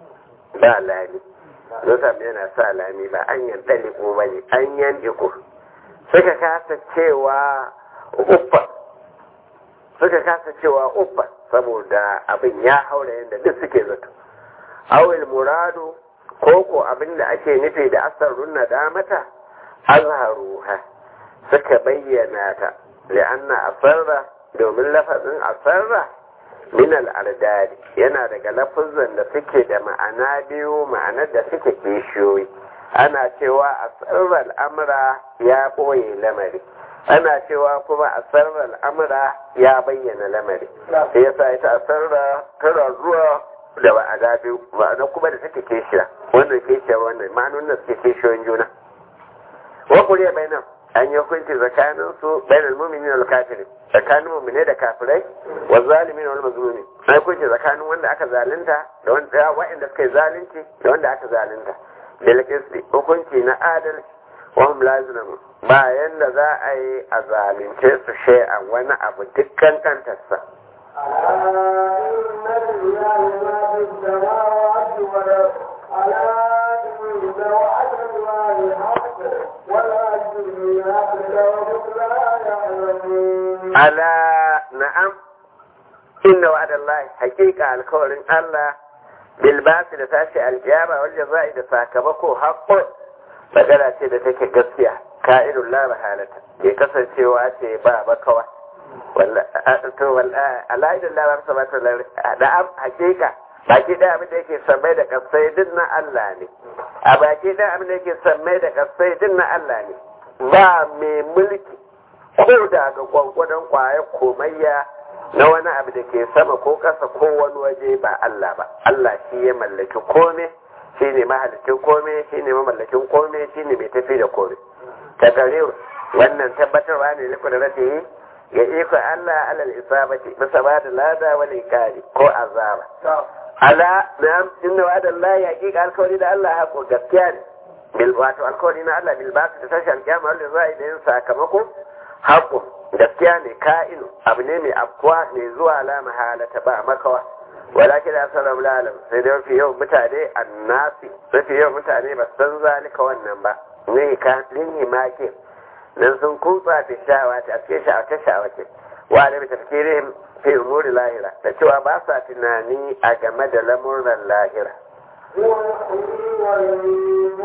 ba lami Nusam yana sa lami ba an yantaliku ba ne an yantiku suka kasa cewa uffa suka kasa cewa uffa saboda abin ya haura yadda duk suke zato awil muradu ko ko abin da ake nufi da asarun nadamata azharuha suka bayyana ta li'anna asarra domin lafazin asarra min al'adari yana daga lafazan da suke da ma'ana biyu ma'anar da suke kishiyoyi ana cewa asarra al'amura ya ɓoye lamari ana cewa kuma asarra al'amura ya bayyana lamari sai yasa ita asarra tana zuwa da ma'ana biyu ma'ana kuma da suke kishiya wannan kishiya wannan ma'anonin da suke kishiyoyin juna wa kuriya bainam an yi hukunci tsakanin su bainal mu'minin wal kafirin tsakanin mu'mine da kafirai wa zalimin wal mazlumin an yi hukunci tsakanin wanda aka zalunta da wanda wa'anda suka yi zalunci da wanda aka zalunta bil qisti hukunci na adalci wa hum lazimun bayan da za a yi a zalunce su shay'an wani abu dukkan kantarsa ألا إن لله ما في السماوات والأرض ألا إن وعد الله حق ولكن أكثرهم لا يعلمون ala na'am inna wa'adallahi haqiqa alkawarin Allah bil basi da tashi aljiyama wal jazai da sakamako haqqo magana ce da take gaskiya ka'idul la mahalata ke kasancewa ce ba bakawa wallahi to wallahi alaidul la sabata na'am haqiqa baki da abin da yake sammai da kasai din na Allah ne a baki da abin da yake sammai da kasai din na Allah ne ba mai mulki ko da ga gwangwadon kwaya komayya na wani abu da ke sama ko ƙasa ko wani waje ba Allah ba Allah shi ya mallaki kome shi ne mahalicin kome shi ne mamallakin kome shi ne mai tafi da kome ta gare wannan tabbatarwa ne liku da rata yi ga iko Allah alal isabati bisa ba da lada wani kari ko azaba ala na inna wa da Allah ya kika alkawari da Allah hako gaskiya ne bil wato alkawari na Allah bil basu da tashi alkiyama wanda za a yi da yin sakamako haƙo gaskiya ne ka'inu abu ne mai afkuwa mai zuwa la mahalata ba makawa walakin da sanar lalam sai da mafi yawan mutane annasi mafi yawan mutane ba san zalika wannan ba ne ka linhi make nan sun kutsa ta shawa ta cikin sha'awace sha'awace wa da tafkirihim fi umuri lahira da cewa ba sa tunani a game da lamuran lahira هو يحيي ويميت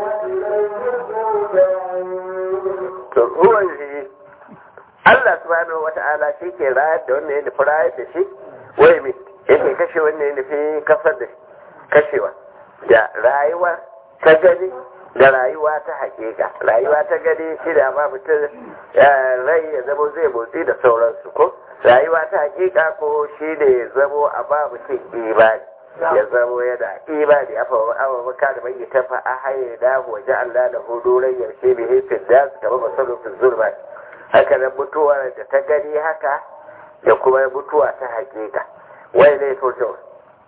وإليه ترجعون to ruwan shi Allah subhanahu wata'ala shi ke rayar da wannan ya nufi rayar da shi wai mai yake kashe wannan ya nufi kasar da shi kashewa da rayuwa ta gani da rayuwa ta hakika rayuwa ta gani shi da ba mutum rai ya zamo zai motsi da sauransu ko rayuwa ta hakika ko shi da ya zamo a ba mutum imani ya zamo yana imani afa awa maka da bai ta fa a haye da waje Allah da hudu rai yarshe bi hifin da su kama masarufin zurba haka nan mutuwar da ta gani haka da kuma mutuwa ta hakika wai ne to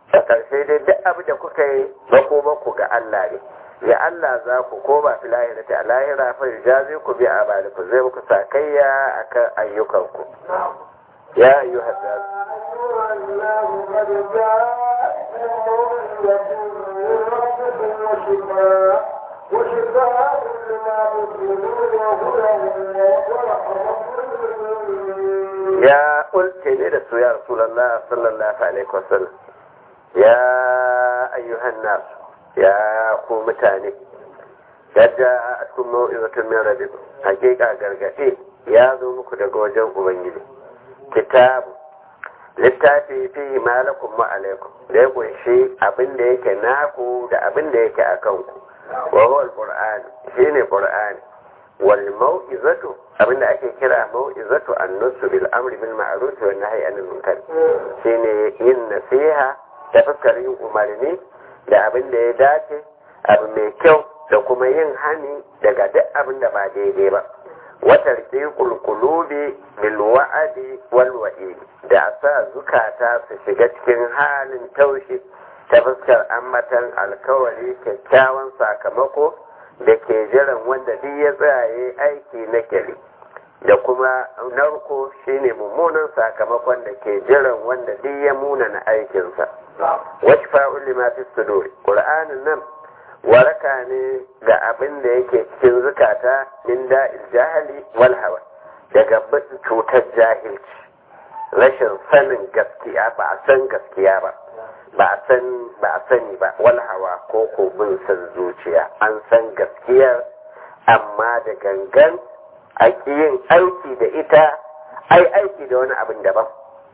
a ƙarshe dai duk abu da kuka yi makomanku ga Allah ne ya Allah za ku koma fi lahira ta lahira fa jazi ku bi amaliku zai muku sakayya akan ayyukanku ya ayyuha nas أيها الناس قد جاءتكم موعظة من ربكم وشفاء وشفاء لما في الصدور وهدى ورحمة للمؤمنين ya ulce ne da su ya rasulullah sallallahu alaihi wasallam ya ayyuhan nas ya ku mutane yadda a cikin mau'izatun min rabbikum hakika gargaɗe ya zo muku daga wajen ubangiji kitabu littafi fi malakum wa alaikum da ya kunshi abin da yake naku da abin da yake a kanku wa huwa alquran shine qur'ani wal mau'izatu abin da ake kira mau'izatu an-nusu bil amri bil ma'ruf wa nahyi anil munkar shine yin nasiha da fuskar yin umarni da abin da ya dace abu mai kyau da kuma yin hani daga duk abin da ba daidai ba watar qulubi bil wa'adi wal wa'id da sa zukata su shiga cikin halin taushi ta fuskar ambatan alkawari kyakkyawan sakamako da ke jiran wanda duk ya tsaye aiki na kyali da kuma narko shine mummunan sakamakon da ke jiran wanda duk ya munana aikinsa wasu fa'ul lima fi sudur qur'anin nan waraka ne ga abin da yake cikin zukata min da'il jahali wal hawa daga cutar jahilci rashin sanin gaskiya ba a san gaskiya ba ba a san ba a sani ba wal hawa ko ko bin san zuciya an san gaskiyar amma da gangan a yin aiki da ita ai aiki da wani abin daban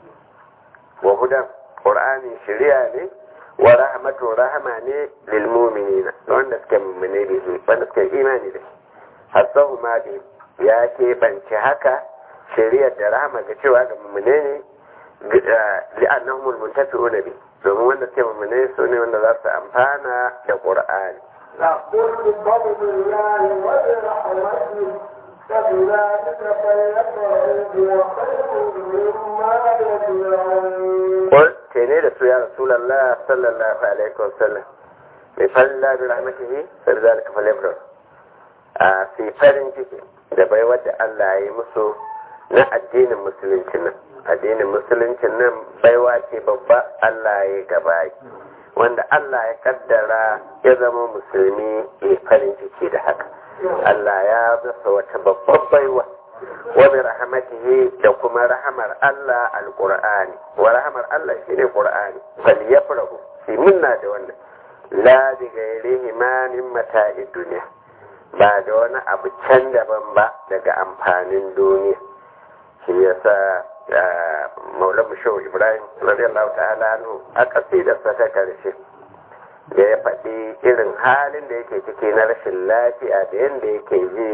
wa hudan qur'ani shari'a ne wa rahmatu rahama ne lil mu'minina wanda suke mu'mine da shi wanda suke imani da shi hasahu ma bi ya ke banci haka shari'ar da rahama ga cewa ga mu'mine ne li'annahum almuntafi'una bi domin wanda suke mu'mine su ne wanda za su amfana da qur'ani قل بفضل الله وبرحمته فبذلك فليفرحوا هو خير مما يجمعون قل تيني da su ya rasulullah sallallahu alaihi wasallam mai falla bi rahmatihi sai zalika falyafrahu a fi farin ciki da bai wadda Allah ya yi musu na addinin musulunci nan addinin musulunci nan baiwa ce babba Allah ya gaba wanda Allah ya kaddara ya zama musulmi ya farin ciki da haka Allah ya masa wata babban baiwa wa bi rahmatihi da kuma rahamar Allah alqur'ani wa rahamar Allah shine qur'ani fal yafrahu fi minna da wannan la bi ghairihi ma min mata'id dunya ba da wani abu can daban ba daga amfanin duniya shi yasa maulan shehu ibrahim radiyallahu ta'ala anhu a kasidarsa ta karshe da ya faɗi irin halin da yake ciki na rashin lafiya da yadda yake ji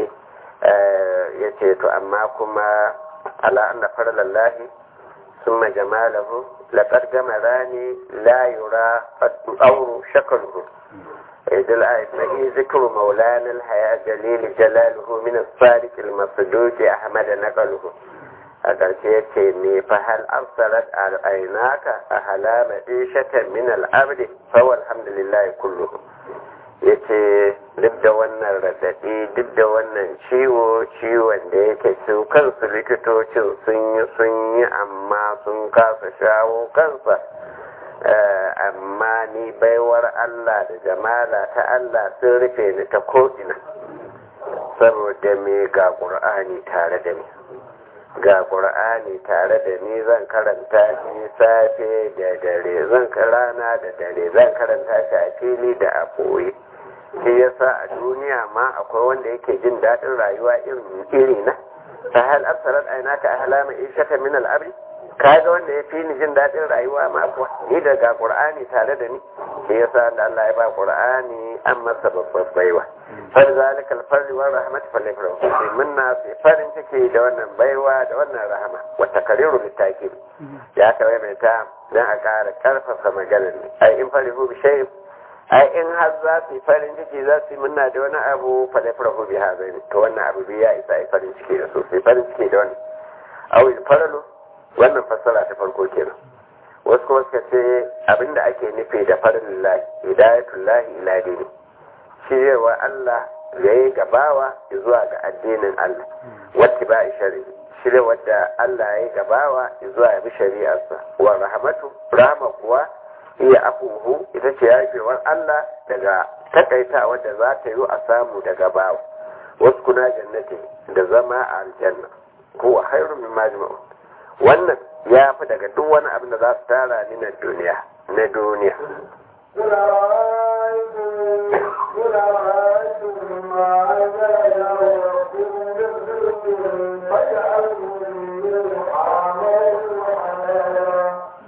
ya ce to amma kuma ala anna farlallahi ثم جماله لقد جمراني لا يرى أو شكله إذ الآية ذكر مولانا الحياة جليل جلاله من الصادق المصدوق أحمد نقله a ƙarshe ya ce ne fa hal arsalat al'ainaka a halama ishatan min al'abdi fa alhamdulillah kullu ya ce duk da wannan raɗaɗi duk da wannan ciwo ciwon da yake su kansu likitocin sun yi sun yi amma sun kasa shawo kansa amma ni baiwar Allah da jamala ta Allah sun rufe ni ta ko'ina saboda me ga ƙur'ani tare da ni ga ƙur'ani tare da ni zan karanta shi safe da dare zan rana da dare zan karanta shi a fili da a ɓoye shi yasa a duniya ma akwai wanda yake jin daɗin rayuwa iri na ta hal absarat ainaka ahlama ishaka min al-abri kaga wanda ya fi ni jin daɗin rayuwa ma kuwa ni da ga qur'ani tare da ni shi yasa da Allah ya ba qur'ani an masa babbar baiwa fa zalika al-farli wa rahmat falifru sai munna sai farin ciki da wannan baiwa da wannan rahama wa takriru litakid ya kawai mai ta dan a ƙara karfafa maganar ai in farihu bi shay'in ai in har za su yi farin ciki za su yi munna da wani abu falifru bi hazai to wannan abu ya isa ai farin ciki da su sai farin ciki da wannan awil faralu wannan fassara ta farko kenan wasu kuma suka ce abinda ake nufi da farin lahi hidayatul lahi ila dini shiryarwa Allah ya yi gabawa zuwa ga addinin Allah wacce ba shari'a shiryarwa da Allah ya yi gabawa zuwa bi shari'arsa wa rahmatu rahama kuwa iya afuhu ita ce yafewar Allah daga takaitawa da za ta yi a samu daga bawa wasu kuna jannati da zama a aljanna ko khairu min majma'u wannan ya fi daga duk wani abin da za su tara ni na duniya na duniya قل أرأيتم قل أرأيتم ما أنزل ربكم من رزق فجعلتم منه حراما وحلالا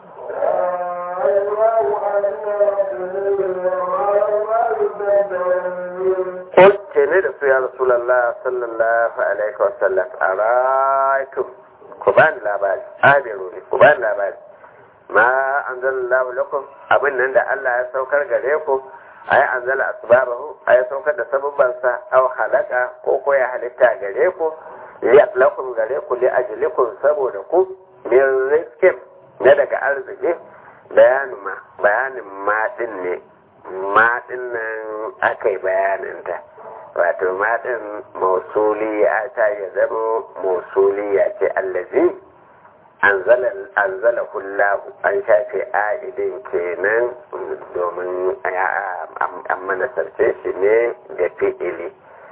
الله أن قل تني da su ya Rasulallah sallallahu alaihi wasallam a raitum ku bani labari abiru ne ku bani labari ma an zala lakum abin nan da Allah ya saukar gare ku a yi an zala asbabahu a ya saukar da sabubbansa au halaka ko ko ya halitta gare ku liyaf lakum gare ku li ajlikum saboda ku min rizkin na daga arziki bayanin ma bayanin ma din ne ma din nan aka yi bayaninta wato ma din mausuliya ta ya zama mausuliya ce allazi anzala hullahu an shafe a'idin kenan domin an manasarce shi ne da fi'ili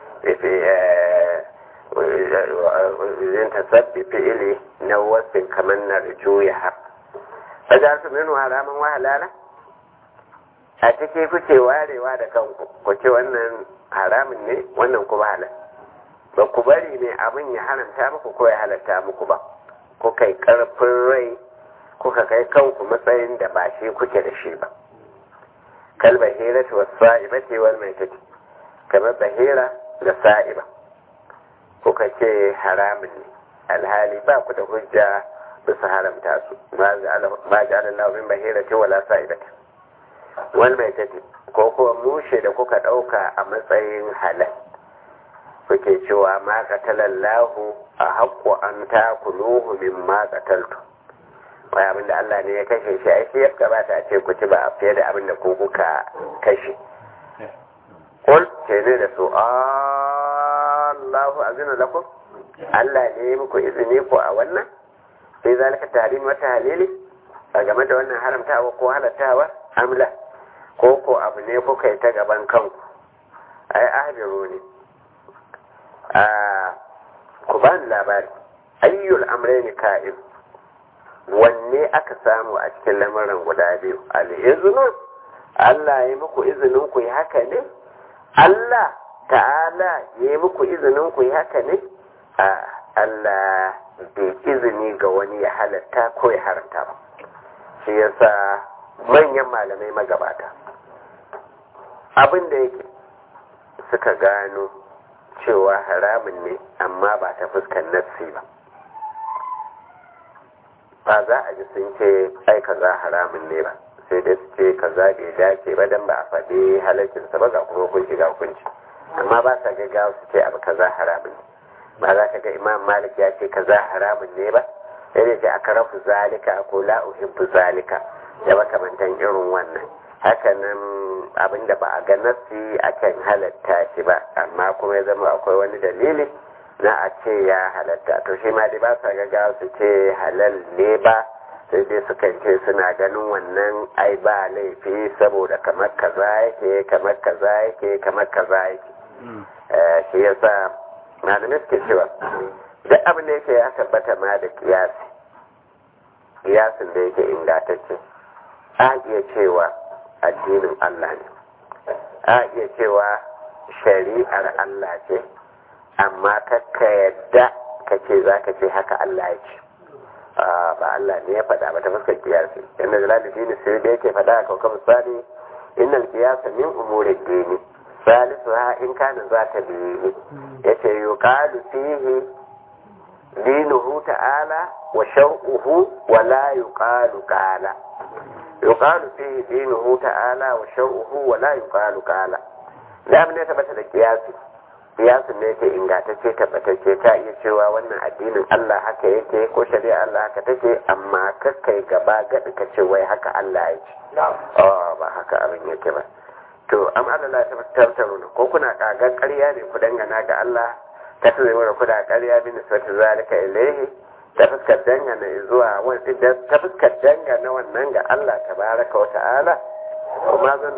yin tasabbi fi'ili na wasu kamar na rijuya ha fajar su minu haramun wahalala a ciki kuke warewa da kanku ku ce wannan haramun ne wannan kuma halal ba ku bari ne abin ya haramta muku ko ya halatta muku ba kuka yi ƙarfin rai kuka kai kanku matsayin da ba shi kuke da shi ba kal bahira ta wasu sa'iba ce wal mai take kamar bahira da sa'iba kuka ce haramun ne alhali ba ku da hujja bisa haramta su ma ji Allah min bahira ce wala sa'iba ta wal mai take ko kuma mushe da kuka ɗauka a matsayin halal kuke cewa ma qatalallahu a haqqu an takuluhu mimma qataltu wai abin da Allah ne ya kashe shi ai sai ya gabata a ce ku ci ba a fiye da abin da ku kuka kashe kul ce ne da su Allahu azina lakum Allah ne ya muku izini ko a wannan sai zalika tahrim wa tahlili a game da wannan haramtawa ko halattawa amla ko ko abu ne kuka yi ta gaban kanku ai ahdiru ne ku ba ni labari ayyul amrayni ka'in wanne aka samu a cikin lamarin guda biyu al-iznu Allah ya muku izinin ku yi haka ne Allah ta'ala ya yi muku izinin ku yi haka ne a Allah bai izini ga wani ya halatta ko ya haramta ba shi yasa manyan malamai magabata abin da yake suka gano cewa haramun ne amma ba ta fuskar nassi ba ba za a ji sun ce ai kaza haramun ne ba sai dai su ce kaza bai dace ba dan ba a faɗi halaccinsa ba ga kuma hukunci ga hukunci amma ba sa gaggawa su ce abu kaza haramun ne ba za ka ga imam malik ya ce kaza haramun ne ba sai dai ce aka rafu zalika ko la uhibbu zalika da makamantan irin wannan hakanan abin da ba a ga nassi akan halatta shi ba amma kuma ya zama akwai wani dalili na a ce ya halatta to shi ma dai ba sa gaggawa su ce halal ne ba sai dai sukan ce suna ganin wannan ai ba laifi saboda kamar kaza yake kamar kaza yake kamar kaza yake shi yasa malamai suke cewa duk abin da yake ya tabbata ma da kiyasi kiyasin da yake ingantacce a iya cewa addinin Allah ne a iya cewa shari'ar Allah ce amma kakka yadda ka ce za ka ce haka Allah ya ce ba Allah ne ya faɗa ba ta fuskar kiyasi inda jalalifi ne sai da yake faɗa a kawkan misali innal kiyasa min umuri dini salisu ha in kana za ta biyu ya ce yuqalu fihi dinuhu ta'ala wa shar'uhu wa la yuqalu qala yuqalu fihi dinuhu ta'ala wa shar'uhu wa la yuqalu qala da abin da tabbata da kiyasi kiyasin ne yake ingantacce tabbatacce ta iya cewa wannan addinin Allah haka yake ko shari'a Allah haka take amma kakkai gaba gadi ka ce wai haka Allah ya ce oh ba haka abin yake ba to am Allah ta tattauna ko kuna kagar ƙarya ne ku dangana ga Allah ta tsaye mana kuna ƙarya bin nisbatu zalika ilayhi ta fuskar dangana zuwa wani ta fuskar dangana wannan ga Allah tabaraka wa ta'ala kuma zan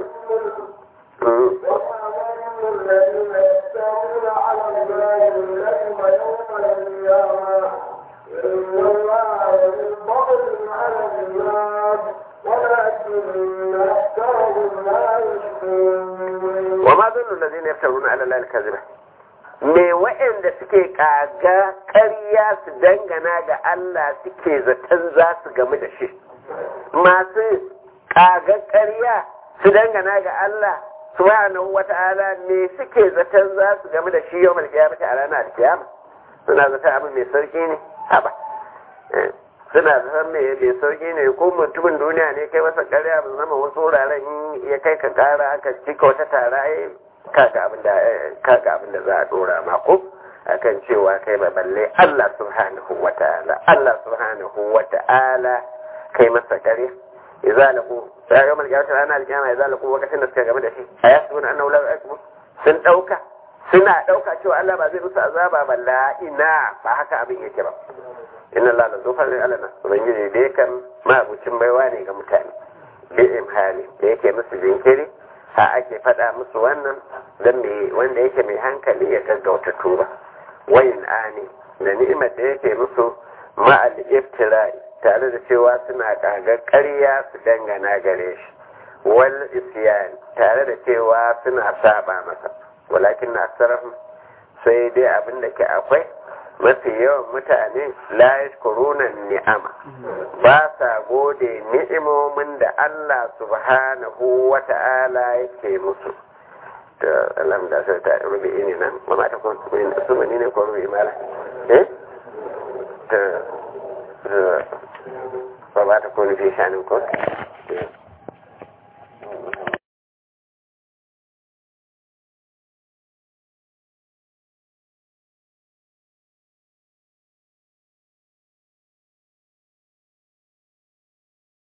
الذين يفترون على الله الكذب يوم القيامة إن الله ينبغي على الناس ولكن أكثرهم لا يشكرون وما ظن الذين يفترون على الله الكذب me waɗanda suke kaga ƙarya su dangana ga Allah suke zaton za su gamu da shi masu kaga ƙarya su dangana ga Allah subhanahu wata'ala me suke zaton za su gamu da shi yau mal kiyama a ranar kiyama suna zaton abin mai sauki ne haba suna zaton mai mai sauki ne ko mutumin duniya ne kai masa ƙarya ba zama wasu wuraren ya kai ka ƙara aka cika wata tara kaga abin da kaga abin da za a dora ma ko akan cewa kai ba balle Allah subhanahu wata'ala Allah subhanahu wata'ala kai masa ƙarya idza laqu sai ga malaka ta ranar kiyama idza laqu lokacin da suka game da shi ayasbun annahu la yakbur sun dauka suna dauka cewa Allah ba zai musu azaba ba la ina ba haka abin yake ba inna Allah la zufar alana ubangiji dai kan mabucin baiwa ne ga mutane bi imhali da yake musu jinkiri ha ake faɗa musu wannan dan me wanda yake mai hankali ya gaggauta tuba wayin ani da ni'imar da yake musu ma'al iftira'i tare da cewa suna kagar ƙarya su dangana gare shi wal isyan tare da cewa suna saba masa walakin na sai dai abin da ke akwai mafi yawan mutane la yashkuruna ni'ama ba sa gode ni'imomin da Allah subhanahu wa ta'ala yake musu to Allah da sai ta rubi ini nan ba ma ta kun su ne ko rubi mala eh to ba ba ta kun fi shanin ko